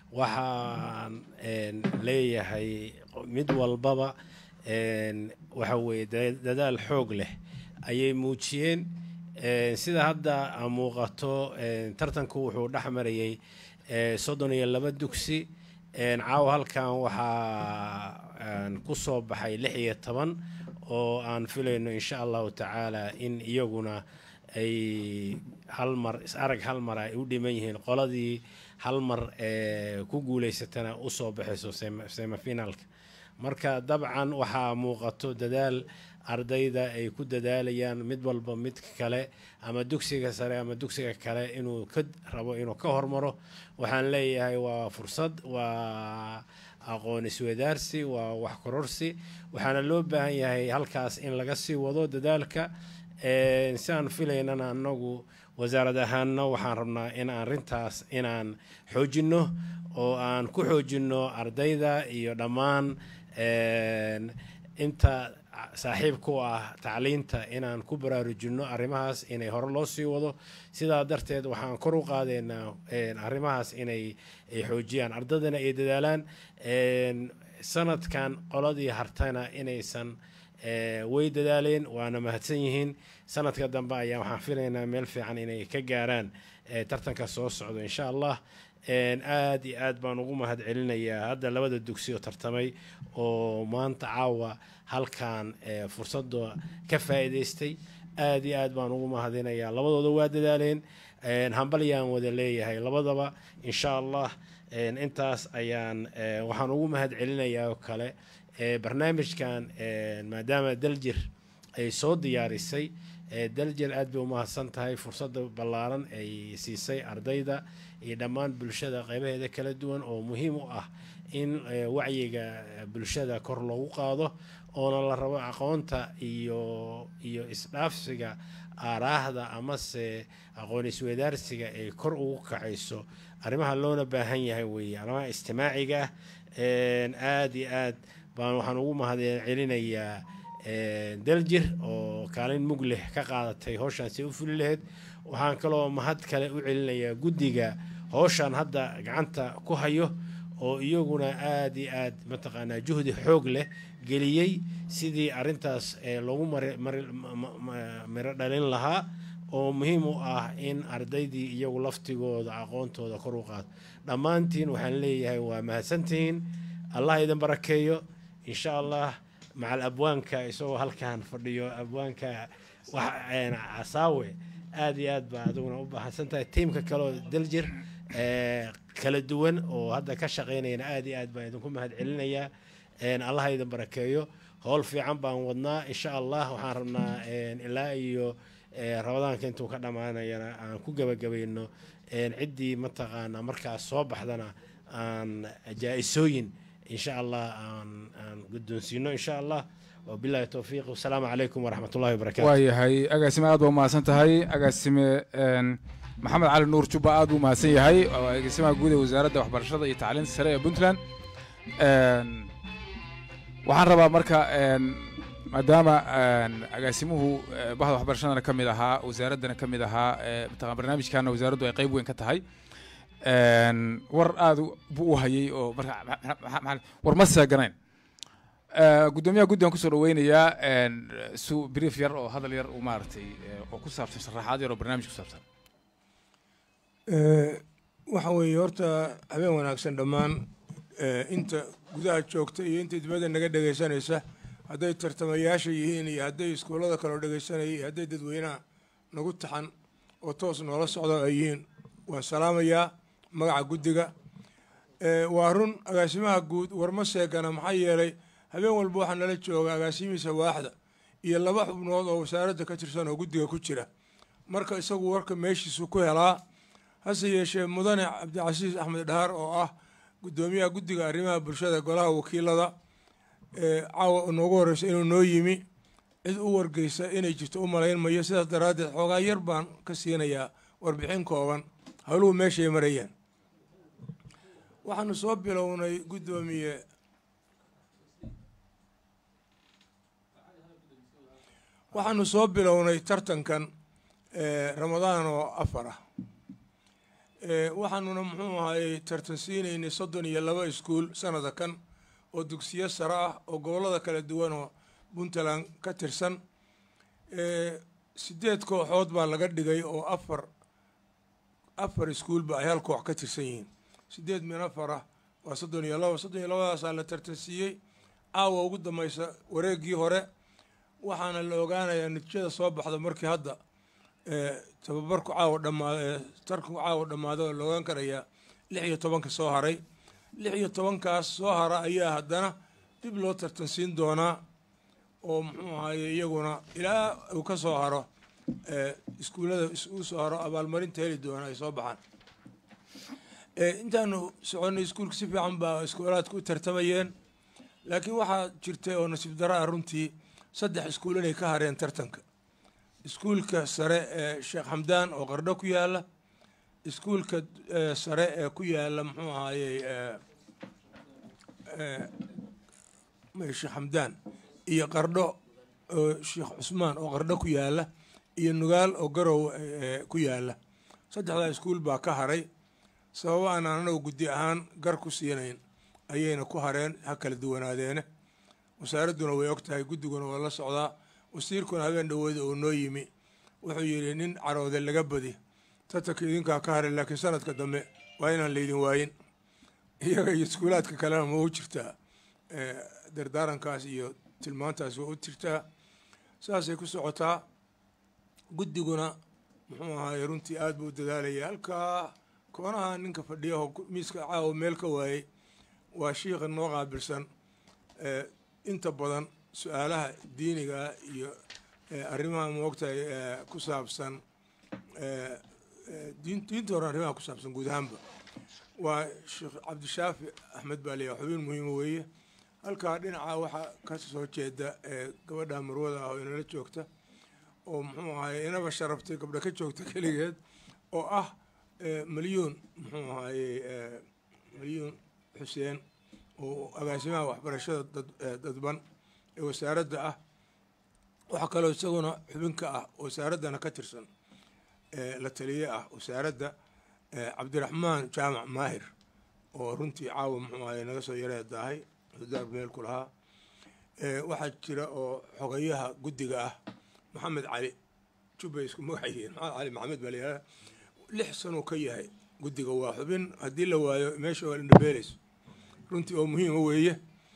waxaan een, leeyahay mid walbaba een, waxa weeye da- dadaal xoog leh ayay muujiyeen Een, sida hadda aan muuqato een, tartanku wuxuu dhex marayay eh, soddon iyo laba dugsi Een, caawa halkan waxaa aan ku soo baxay lix iyo toban oo aan filayno insha allahu tacaala in iyaguna ay hal mar is arag hal mar ay u dhiman yihiin qoladii hal mar ee ku guuleysatana usoo baxayso semi- semifinalka marka dabcan waxaa muuqato dadaal ardayda ay ku dadaalayaan mid walba midka kale ama dugsiga sare ama dugsiga kale inuu ka rabo inuu ka hormaro waxaan leeyahay waa fursad waa aqoon isweydaarsi waa wax kororsi waxaana loo baahan yahay halkaas in laga sii wado dadaalka Een, si aan filaynana anagu wasaarad ahaanna waxaan rabnaa in aan arrintaas inaan xoojinno oo aan ku xoojinno ardayda iyo dhammaan een, inta saaxiib ku ah tacliinta inaan ku baraarujinno arrimahaas inay hore loo sii wado sidaa darteed waxaan kor u qaadaynaa een, arrimahaas inay ay xoojiyaan ardaydana ay dadaalaan Een, sanadkan qoladii hartana inaysan ee, way dadaaleen waana mahadsan yihiin sanadka dambe ayaa waxaan filaynaa meel fiican inay ka gaaraan ee, tartanka soo socdo insha allah Een, aad iyo aad baan ugu mahad celinayaa hadda labada dugsi oo tartamay oo maanta caawa halkan ee, fursadda ka faa'iidaystay aad iyo aad baan ugu mahadinayaa labadooda waa dadaaleen Een, hambalyaan wada leeyahay labadaba insha allah Een, intaas ayaan ee, waxaan ugu mahad celinayaa oo kale ee, barnaamijkan ee, maadaama daljir ay soo diyaarisay ee, daljir aad bay u mahadsan tahay fursadda ballaaran ay siisay ardayda iyo dhammaan bulshada qeybaheeda kala duwan oo muhiim u ah in ee, wacyiga ee, bulshada kor loogu qaado oona la rabo aqoonta iyo iyo isdhaafsiga aaraahda amase aqoon isweydaarsiga ay kor ugu kacayso arrimaha loona baahan yahay weeye arrimaha istimaaciga ah Een, aad iyo aad baan waxaan ugu mahad celinayaa een, daljir oo kaalin mug leh ka qaadatay howshaan si u fuli lahayd waxaan kaloo mahad kale u celinayaa guddiga howshaan hadda gacanta ku hayo oo iyaguna aad iyo aad mataqaanaa juhdi xoog leh geliyey sidii arrintaas ee loogu mari- mari- ma- ma- ma- miro dhalin lahaa oo muhiim u ah in ardaydii iyagu laftigooda aqoontooda kor u qaado dhammaantiin waxaan leeyahay waa mahadsantihiin allah idin barakeeyo insha allah macal abwaanka isagoo halkan fadhiyo abwaanka wax een, casaawe aad iyo aad baa adiguna u baahsan tahay tiimka kaleoo daljir ee, kala duwan oo hadda ka shaqaynayana aad iyo aad baan idinku mahad celinayaa Een, allah idin barakeeyo howl fiican baan wadnaa insha allah waxaan rabnaa een, ilaa iyo ee, rabadaanka intuu ka dhammaanayana aan ku gebagabayno een, ciddii mataqaana markaas soo baxdana aan jaa-isooyin insha allah aan aan guddoonsiino insha allah wabillahi towfiiq wasalaamu calaykum waraxmat ullahi wabarakaatu waayahay agaasime aad baa umahadsan tahay agaasime een, maxamed cali nuur jubba aad buu umahadsan yahay oo agaasimaha guud ee wasaaradda waxbarashada iyo tacliinta sare ee puntland Een, waxaan rabaa marka een, maadaama een, agaasimuhu eh, bahda waxbarashadana ka mid ahaa wasaaraddana ka mid ahaa eh, mataqaan barnaamijkana wasaaraddu ay qayb weyn ka tahay Een, war aad u- buu u hayay oo marka ma- ma- ma- ma- war ma seeganayn Eh, guddoomiyaha guddigan kusoo dhaweynayaa en, su brief yar oo hadal yar uu maaragtay eh, oo ku saabsan sharaxaad yar oo barnaamij ku saabsan Eh, waxa weeye horta habeen wanaagsan dhammaan eh, inta gudaha joogta iyo inta dibadda naga dhegaysanaysa hadday tartamayaasha yihiin iyo hadday iskuullada kaloo dhegaysanaya iyo hadday dadweynaha nagu taxan oo toos noola socda ay yihiin waan salaamayaa magaca guddiga Eh, waa run agaasimaha guud warma seegana maxaa yeelay habeen walba waxaa nala jooga agaasimihiisa waaxda iyo laba xubnood oo wasaaradda ka tirsan oo guddiga ku jira marka isagu warka meeshiisu ku helaa hase yeeshee mudane cabdicasiis axmed dhaar oo ah guddoomiyaha guddiga arrimaha bulshada golaha wakiilada ee caawa noogu horeysa inuu noo yimi cid u wargeysa inay jirto u malayn mayo sidaas daraaddeed xoogaa yar baan ka siinayaa warbixin kooban howluhu meeshay marayaan waxaanu soo bilownay guddoomiye waxaanu soo bilownay tartankan eh, ramadaan oo afar ah Eh, waxaanuna muxuu ahayey tartan siinaynay soddon iyo laba iskuul sanada kan oo dugsiyo sare ah oo gobollada kala duwan oo puntland ka tirsan Eh, sideed kooxood baa laga dhigay oo afar afar iskuulba ay hal koox ka tirsan yihiin sideed min afar ah waa soddon iyo laba soddon iyo labadaasaa la tartan siiyey caawa ugu dambeysa wareeggii hore waxaana la ogaanayaa natiijada soo baxda markii hadda eh, tababarku caawa dhamaado ee tarku caawa dhammaado oo la ogaan karayaa lix iyo tobanka soo haray lix iyo tobankaas soo hara ayaa haddana dib loo tartansiin doonaa oo muxuu ahaye iyaguna ilaa uu ka soo haro eh, iskuullada is- uu soo haro abaalmarinta heli doona ay soo baxaan Eh, intaanu soconnay iskuulka si fiican baa iskuulaadka u tartamayeen laakiin waxaa jirtay oo nasiib daro ah runtii saddex iskuul inay ka hareen tartanka iskuulka sare ee sheekh xamdaan oo qardho ku yaala iskuulka eh, sare ee ku yaala muxuu ahaayey eh, eh, may sheekh xamdaan iyo qardho oo sheekh cusmaan oo qardho ku yaala iyo nugaal oo garow eh, ku yaala saddexdaa iskuul baa ka haray sababo aan anagu guddi ahaan gar ku siinayn ayayna ku hareen ha kala duwanaadeene wasaaradduna way og tahay guddiguna waa la socdaa wasiirkuna habeen dhawooda oo noo yimi wuxuu yidhi nin caroode laga badi tartanka idinkaa ka haray laakiin sanadka dambe waa inaan laydin waayin iyaga iyo iskuulaadka kalena ma u jirtaa Eh, dardaarankaas iyo tilmaantaas waa u jirtaa saasay ku socotaa guddiguna muxuu ahaay runtii aad buu u dadaalaya halkaa koonaha ninka fadhiya oo ku- miiska caawa meel ka waayey waa shiikha noo qaabilsan eh, inta badan su-aalaha diiniga iyo eh, arrimaha moogtahay eh, ku saabsan eh, eh, diin- diinta hore arrimaha ku saabsan guud ahaanba waa sheekh cabdishaafi axmed baa leeyahay xubin muhiima weeye halkaa dhinaca waxaa ka soo jeeda ee gabadha marwada ah oo inala joogta oo muxuu ahaye inaba sharaftay gabdha ka joogta keligeed oo ah eh, malyuun muxuu ahaye eh, malyuun xuseen oo agaasimaha waxbarashada dad eh, dadban ee wasaaradda ah waxaa kaloo isaguna xubinka ah wasaaraddana ka tirsan eh, la taliye ah wasaaradda eh, cabdiraxmaan jaamac maahir oo runtii caawa muxuu ahaye naga soo yareedaahay daar meel ku lahaa Eh, waxaa jira oo xogayaha guddiga ah maxamed cali jubbay isku magac yihiin maxamed cali maxamed baa layihahda lix sanuu ka yahay guddiga waa xubin haddii la waayo meesha waa indhabeeleyso runtii oo muhiima weeye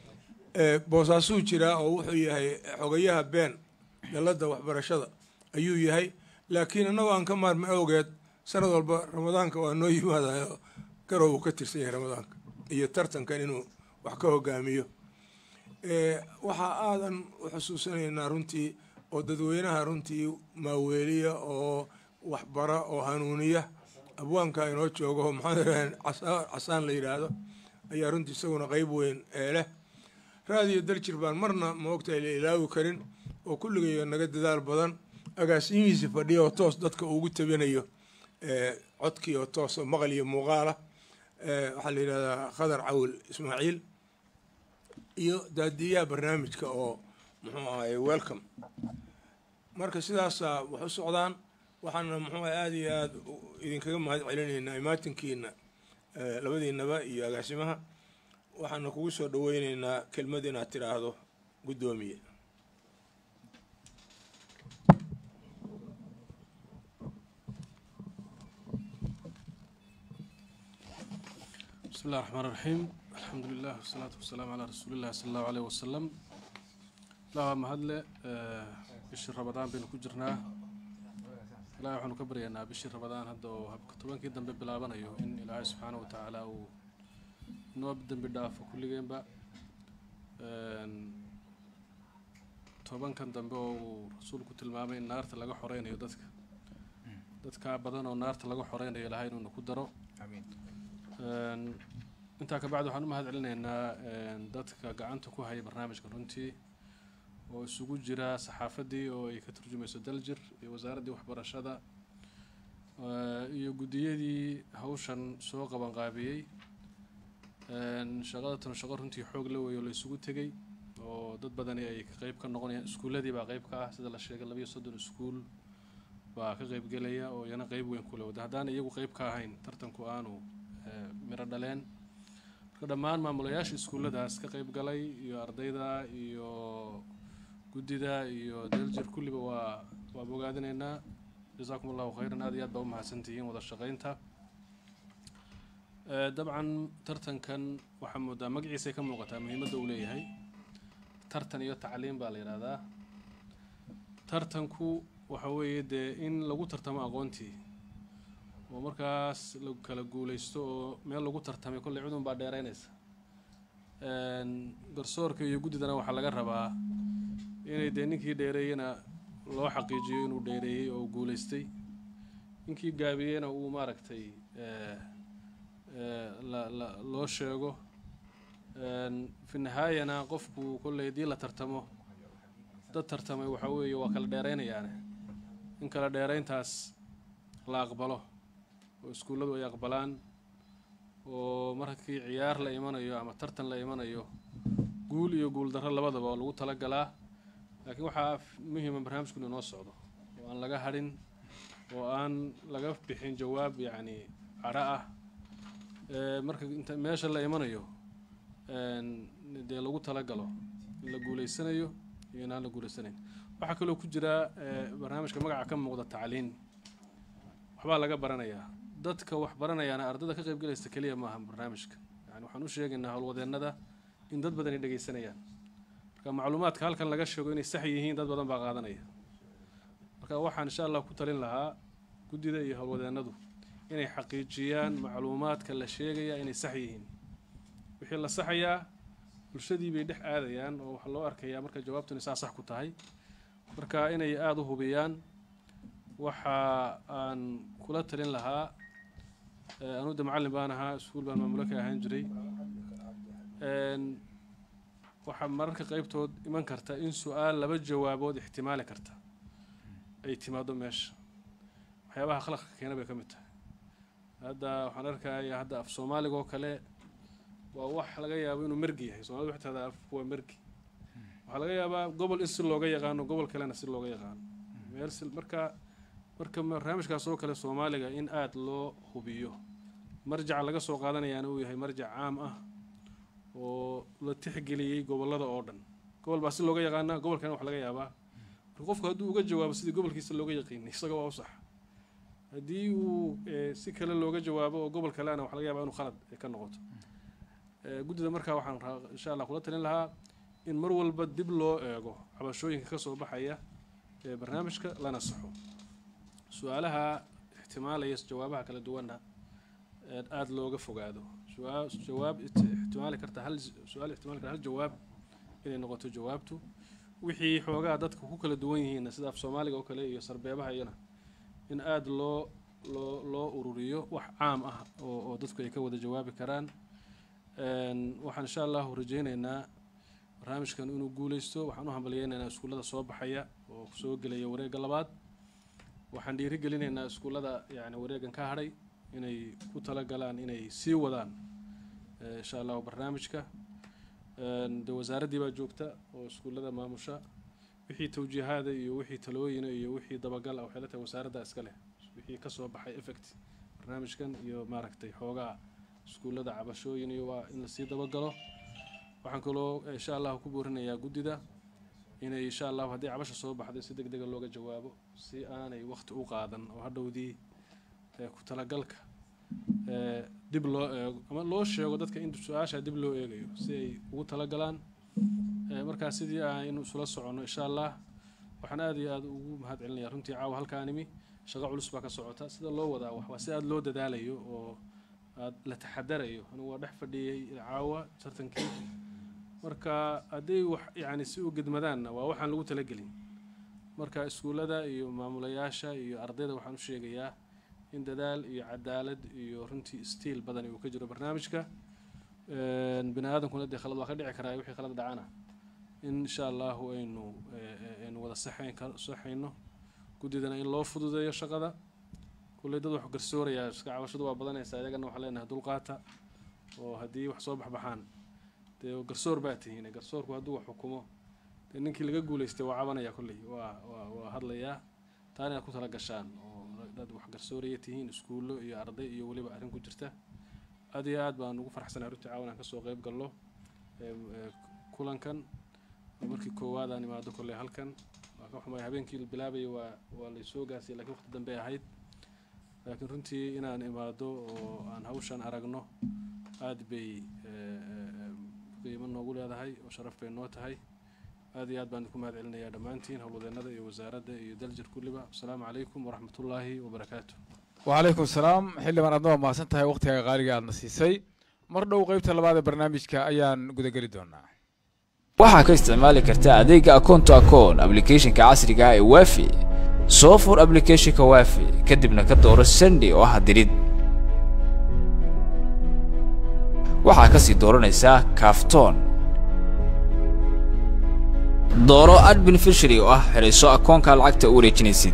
Eh, boosaasuu jiraa oo wuxuu yahay xogayaha been dalladda waxbarashada ayuu yahay laakiin annagoo aan ka maarmi awgeed sanad walba ramadaanka waa noo yimaadayo garow uu ka tirsan yahay ramadaanka iyo tartankan inuu wax ka hogaamiyo Eh, waxaa aadan u xusuusanaynaa runtii oo dadweynaha runtii maaweeliya oo waxbara oo hanuuniya abwaanka inoo joogo oo maxamed ibraahim casa- casaan la yidhaahdo ayaa runtii isaguna qeyb weyn ee leh raadiyo daljir baan marna maogtahay la ilaawi karin oo kulligay naga dadaal badan agaasimihiisi fadhiya oo toos dadka ugu tabinayo eh, codkii oo toos oo maqal iyo muuqaala Eh, waxaa la yidhahdaa khadar cawil ismaaciil iyo daadiyaha barnaamijka oo muxuu ahaye welcome marka sidaasaa wax u socdaan waxaana muxuu ahay aada iyo aada u- idinkaga mahad celinaynaa imaatinkiina eh, labadiinaba iyo agaasimaha waxaana kugu soo dhaweyneynaa kelmad inaad tidhaahdo guddoomiye بسم الله الرحمن الرحيم الحمد لله والصلاة والسلام على رسول الله صلى الله عليه وسلم لا ما هدله بشر رمضان بين كجرنا لا وحنا كبرينا بشر رمضان هذا هبك طبعا كده ببلابنا يو إن الله سبحانه وتعالى و نوبدن بدافع كل جيم بقى toban kan dambe oo uu rasuulku tilmaamay in naarta laga xoreynayo dadka dadka badan oo naarta laga xoreynayo ilahay inuuna ku daro intaa kabacdi waxaan u mahad celinaynaa dadka gacanta ku haya barnaamijka runtii oo isugu jira saxaafaddii oo ay ka turjumayso daljir iyo wasaaraddii waxbarashada iyo guddiyadii hawshan soo qabanqaabiyey shaqadatan shaqo runtii xoog la weeyo la isugu tegey oo dad badani ay ka qeyb ka noqonayaan iskuulladii baa qeyb ka ah sida la sheegay labayo soddon iskuul baa ka qeyb gelaya oo iyana qeyb weyn kule wada haddaan iyagu qeyb ka ahayn tartanku aanu miro dhaleen marka dhammaan maamulayaasha iskuulladaas ka qeyb galay iyo ardayda iyo guddida iyo daljir kulliba waa waa bogaadinaynaa jasaakum allahu khayran aad iyo aad baa u mahadsantihiin wada shaqaynta dabcan tartankan waxaa moodaa magaciisay ka muuqataa muhiimadda uu leeyahay tartan iyo tacliim baa la yidhaahdaa tartanku waxa weeye dee in lagu tartamo aqoontii oo markaas la kala guulaysto oo meel lagu tartamay kolley cudun baa dheeraynaysa garsoorka iyo guddidana waxaa laga rabaa inay dee ninkii dheereeyena loo xaqiijiyo inuu dheereeyey oo guulaystay ninkii gaabiyeyna uu maaragtay loo sheego fi nihaayana qofku kolley haddii la tartamo dad tartamay waxa weeye waa kala dheeraynayaane in kala dheerayntaas la aqbalo oo iskuulladu ay aqbalaan oo markii ciyaar la imanayo ama tartan la imanayo guul iyo guul darro labadaba oo lagu talagalaa laakiin waxaa muhiima barnaamijku inuu noo socdo oo aan laga hadhin oo aan laga bixin jawaab yacni cadho ah marka inta meesha la imanayo dee lagu talagalo in la guulaysanayo iyo inaan la guulaysanayn waxaa kaloo ku jira barnaamijka magaca ka muuqda tacliin waxbaa laga baranayaa dadka wax baranayaana ardada ka qaybgalaysta keliya maaha barnaamijka yani waxaan u sheegaynaa howlwadeennada in dad badan ay dhegaysanayaan marka macluumaadka halkan laga sheego inay sax yihiin dad badan baa qaadanaya marka waxaan insha allah ku talin lahaa guddida iyo howlwadeennadu inay xaqiijiyaan macluumaadka la sheegaya inay sax yihiin wixii la saxayaa bulshadii bay dhex aadayaan oo waxaa loo arkayaa marka jawaabtu inay saa sax ku tahay marka inay aada u hubiyaan waxa aan kula talin lahaa anuu de macallin baan ahaa iskuul baan maamulo ka ahaan jiray waxaa mararka qeybtood iman karta in su-aal laba jawaabood ixtimaali karta ay timaado meesha waxyaabaha khalaqka keena bay ka mid tahay hadda waxaan arkaya hadda af soomaaliga oo kale waa wax laga yaabo inuu mergi yahay soomaalida waxay tahdaa afku waa mergi waxaa laga yaabaa gobol in si looga yaqaano gobol kalena si looga yaqaano meel si marka marka barnaamijkaas oo kale soomaaliga in aada loo hubiyo marjaca laga soo qaadanayaana uu yahay marjac caam ah oo la tixgeliyey gobollada oo dhan gobol baa si looga yaqaanaa gobolkana wax laga yaabaa marka qofku hadduu uga jawaabo sidii gobolkiisa looga yaqiinay isaga waa u sax haddii uu si kale looga jawaabo oo gobol kalena wax laga yaabaa inuu khalad ka noqoto guddida markaa waxaan insha allah kula talin lahaa in mar walba dib loo eego cabashooyinka ka soo baxaya ee barnaamijka lana saxo su-aalaha ixtimaalaya jawaabaha kala duwanna aada looga fogaado jawaab ixtimaali karta hal su-aal ixtimaali karta hal jawaab inay noqoto jawaabtu wixii xoogaa dadka ku kala duwan yihiinna sida af soomaaliga oo kale iyo sarbeebaha iyana in aada loo loo loo ururiyo wax caam ah oo oo dadku ay ka wada jawaabi karaan waxaan insha allahu rajeyneynaa barnaamijkan inuu guuleysto waxaan u hambalyeynaynaa iskuullada soo baxaya oo soo gelaya wareegga labaad waxaan dhiirigelinaynaa iskuullada yani wareegan ka hadhay inay ku talagalaan inay sii wadaan insha allahu barnaamijka de wasaaraddii baa joogta oo iskuullada maamusha wixii tawjiihaada iyo wixii talooyina iyo wixii dabagal ah waxay la tahay wasaaradda iska leh wixii kasoo baxay effect barnaamijkan iyo maaragtay xoogaa iskuullada cabashooyin iyo waa in lasii dabagalo waxaan kaloo insha allahu ku boorinayaa guddida inay insha allahu haddii cabasha soo baxday si deg dega looga jawaabo si aanay waqti u qaadan oo hadhowdii ku talagalka dib loo eego ama loo sheego dadka in su-aasha dib loo eegayo si ay ugu talagalaan markaa sidii aynu isula soconno insha allah waxaan aada iyo aada ugu mahad celinaya runtii caawa halkaanimi shaqo culus baa ka socota sida loo wadaa wax waa si aada loo dadaalayo oo aad la taxadarayo anigu waa dhex fadhiyey caawa tartankii marka hadday wax yacni si u gedmadaanna waa waxaan lagu talagelin marka iskuullada iyo maamulayaasha iyo ardayda waxaan u sheegayaa in dadaal iyo cadaalad iyo runtii stiil badan uu ka jiro barnaamijka bini aadamkuna dee khalad waa ka dhici karaa wixii khalad dhacana in insha allahu aynu aynu wada saxayn saxayno guddidana in loo fududeeyo shaqada kulley dad wax garsoorayaa iska cabashadu waa badanaysaa iyagana waxaan leenahay dulqaata oo haddii wax soo baxbaxaan dee garsoor baa tihiin garsoorku hadduu wax xukumo dee ninkii laga guulaystay waa cabanaya kolley waa waa waa hadlayaa taana inaad ku tala gashaan oo dad wax garsooraya tihiin iskuullo iyo arday iyo weliba arrin ku jirta aad iyo aad baan ugu farxsanahay runtii caawan aan kasoo qayb galno kulankan markii koowaad aan imaado kolley halkan waa ka xumay habeenkii la bilaabayay waa waa laysoo gaasiyay lakiin waqti dambe ahayd laakiin runtii inaan imaado oo aan hawshan aragno aad bay qiimo noogu leedahay oo sharaf bay noo tahay aad iyo aad baan idinku mahad celinayaa dhammaantiin howlwadeennada iyo wasaaradda iyo daljir kulliba asalaamu calaykum waraxmatullaahi wabarakaatu wacalaykum salaam xildhibaan aadna waa mahadsan tahay waqtiga qaaliga aadna siisay mar dhow qaybta labaad ee barnaamijka ayaan gudageli doonaa waxaa ka isticmaali kartaa adeegga akoon to akoon ablicathonka casriga ah ee waafi soo fur ablicathonka waafi kadibna ka dooro sandi oo ah dirid waxaa ka sii dooranaysaa kaaftoon dooro ad beneficiary oo ah xidhiso akoonka lacagta u wareejinaysid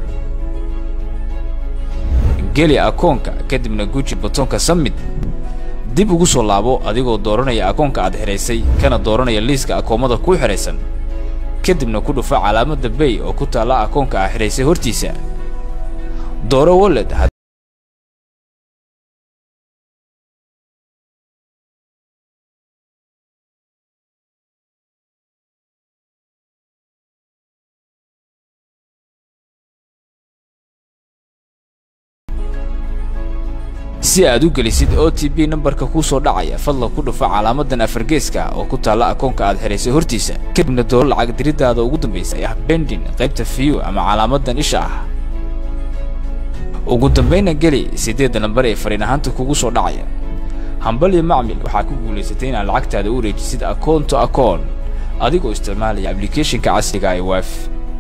geli akoonka kadibna guji batoonka summit dib ugu soo laabo adigoo dooranaya akoonka aad xidhaysay kana dooranaya liiska akoomada kuu xidhaysan kadibna ku dhufa calaamadda bay oo ku taalla akoonka aad xidhaysay hortiisa dooro wallet si aad u gelisid o t b nambarka kuu soo dhacaya fadlan ku dhufa calaamadan afargeeska oo ku taalla akoonka aad xidhaysay hortiisa kadibna dooro lacag diriddaada ugu dambaysa ee ah bendin qaybta fiyu ama calaamadan isha ah ugu dambayna geli siddeedda nambar ee fariin ahaanta kugu soo dhacaya hambal iyo macmil waxaa ku guulaysatay inaad lacagtaada u wareejisid akoon to akoon adigoo isticmaalaya ablicathonka casriga ee waafi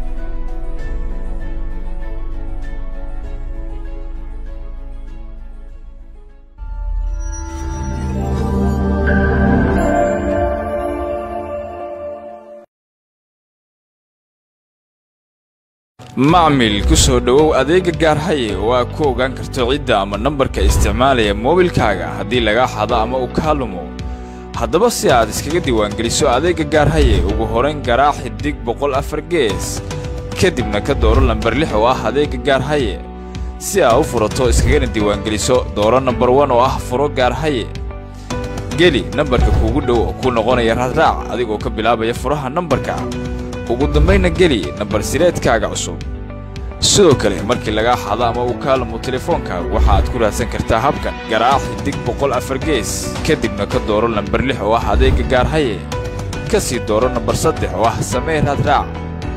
macmil ku soo dhowow adeegga gaarhaye oo aad ku ogaan karto cidda ama nambarka isticmaalaya moobilkaaga haddii lagaa xado ama uu kaa lumo haddaba si aad iskaga diiwaangeliso adeegga gaarhaye ugu horayn garaac xidig boqol afar gees kadibna ka dooro lambar lix oo ah adeegga gaarhaye si aad u furato iskagana diiwaangeliso dooro nambar wan oo ah furo gaarhaye geli nambarka kuugu dhow oo kuu noqonaya raadraac adigoo ka bilaabaya furaha nambarka ugu dambayna geli nambar sireedkaaga cusub sidoo kale markii lagaa xado ama uu kaa lumo telefoonkaaga waxa aad ku raadsan kartaa habkan garaac xidig boqol afar gees kadibna ka dooro lambar lix oo ah adeegga gaarhaye ka sii dooro nambar saddex oo ah samee raadraac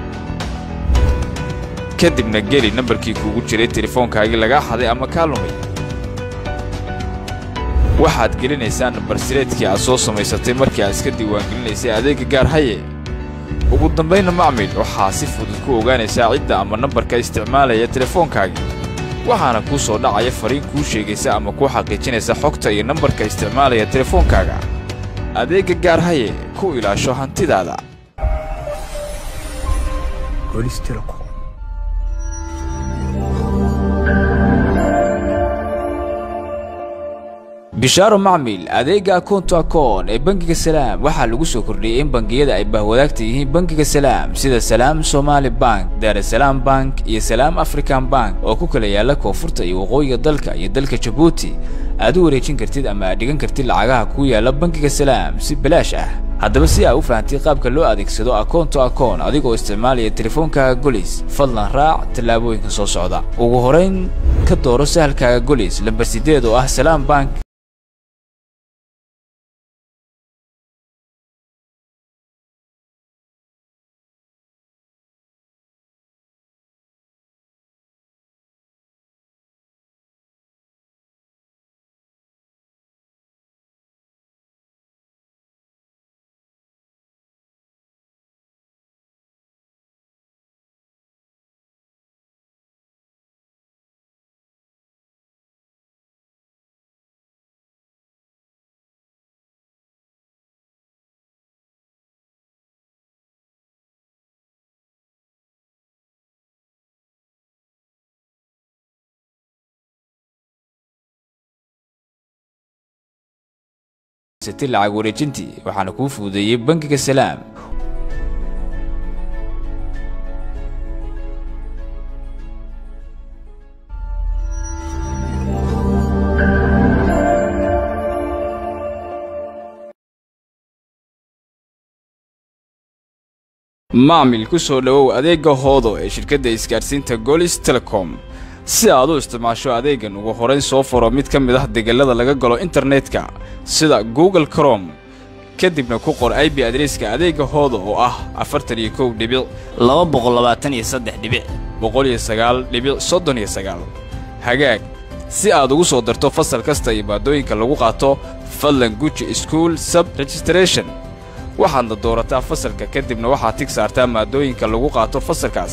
kadibna geli nambarkii kuugu jiray telefoonkaagii lagaa xaday ama kaa lumay waxaad gelinaysaa nambar sireedkii aad soo samaysatay markii aad iska diiwaangelinaysay adeegga gaarhaye ugu dambayna macmil waxaa si fudud ku ogaanaysaa cidda ama nambarka isticmaalaya telefoonkaagii waxaana kuu soo dhacaya fariin kuu sheegaysa ama kuu xaqiijinaysa xogta iyo nambarka isticmaalaya telefoonkaaga adeegga gaarhaye ku ilaasho hantidaada bishaaro macmil adeega akoonto akoon ee bangiga salaam waxaa lagu soo kordhiyey in bangiyada ay bahwadaagta yihiin bangiga salaam sida salaam somaali bank daarasalaam bank iyo salaam african bank oo ku kala yaala koonfurta iyo waqooyiga dalka iyo dalka jabuuti aad u wareejin kartid ama aad dhigan kartid lacagaha ku yaala bangiga salaam si bilaash ah haddaba si aa u fahamtid qaabka loo adeegsado akoonto akoon adigoo isticmaalaya teleefoonkaaga golis fadlan raac tallaabooyinka soo socda ugu horayn ka dooro sahalkaaga golis lambar sideed oo ah salaam bank sati lacag wareejintii waxaana kuu fududeeyey bangiga salaam macmil ku soo dhowow adeegga hoodo ee shirkadda isgaadhsiinta golis telecom si aad u isticmaasho adeegan ugu horayn soo furo mid ka mid ah degelada laga galo internetka sida google crom kadibna ku qor ib adreeska adeegga hoodo oo ah afartan iyo kow dhibic laba boqol labaatan iyo saddex dhibic boqol iyo sagaal dhibic soddon iyo sagaal hagaag si aad ugu soo darto fasal kasta iyo maadooyinka lagu qaato fadlan guji school sub registration waxaadna doorataa fasalka kadibna waxaad tig saartaa maadooyinka lagu qaato fasalkaas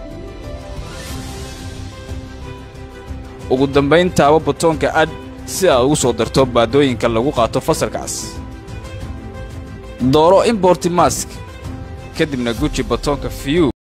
ugu dambayn taabo butoonka ad si aad ugu soo darto maadooyinka lagu qaato fasalkaas dooro importi mask kadibna guji batoonka view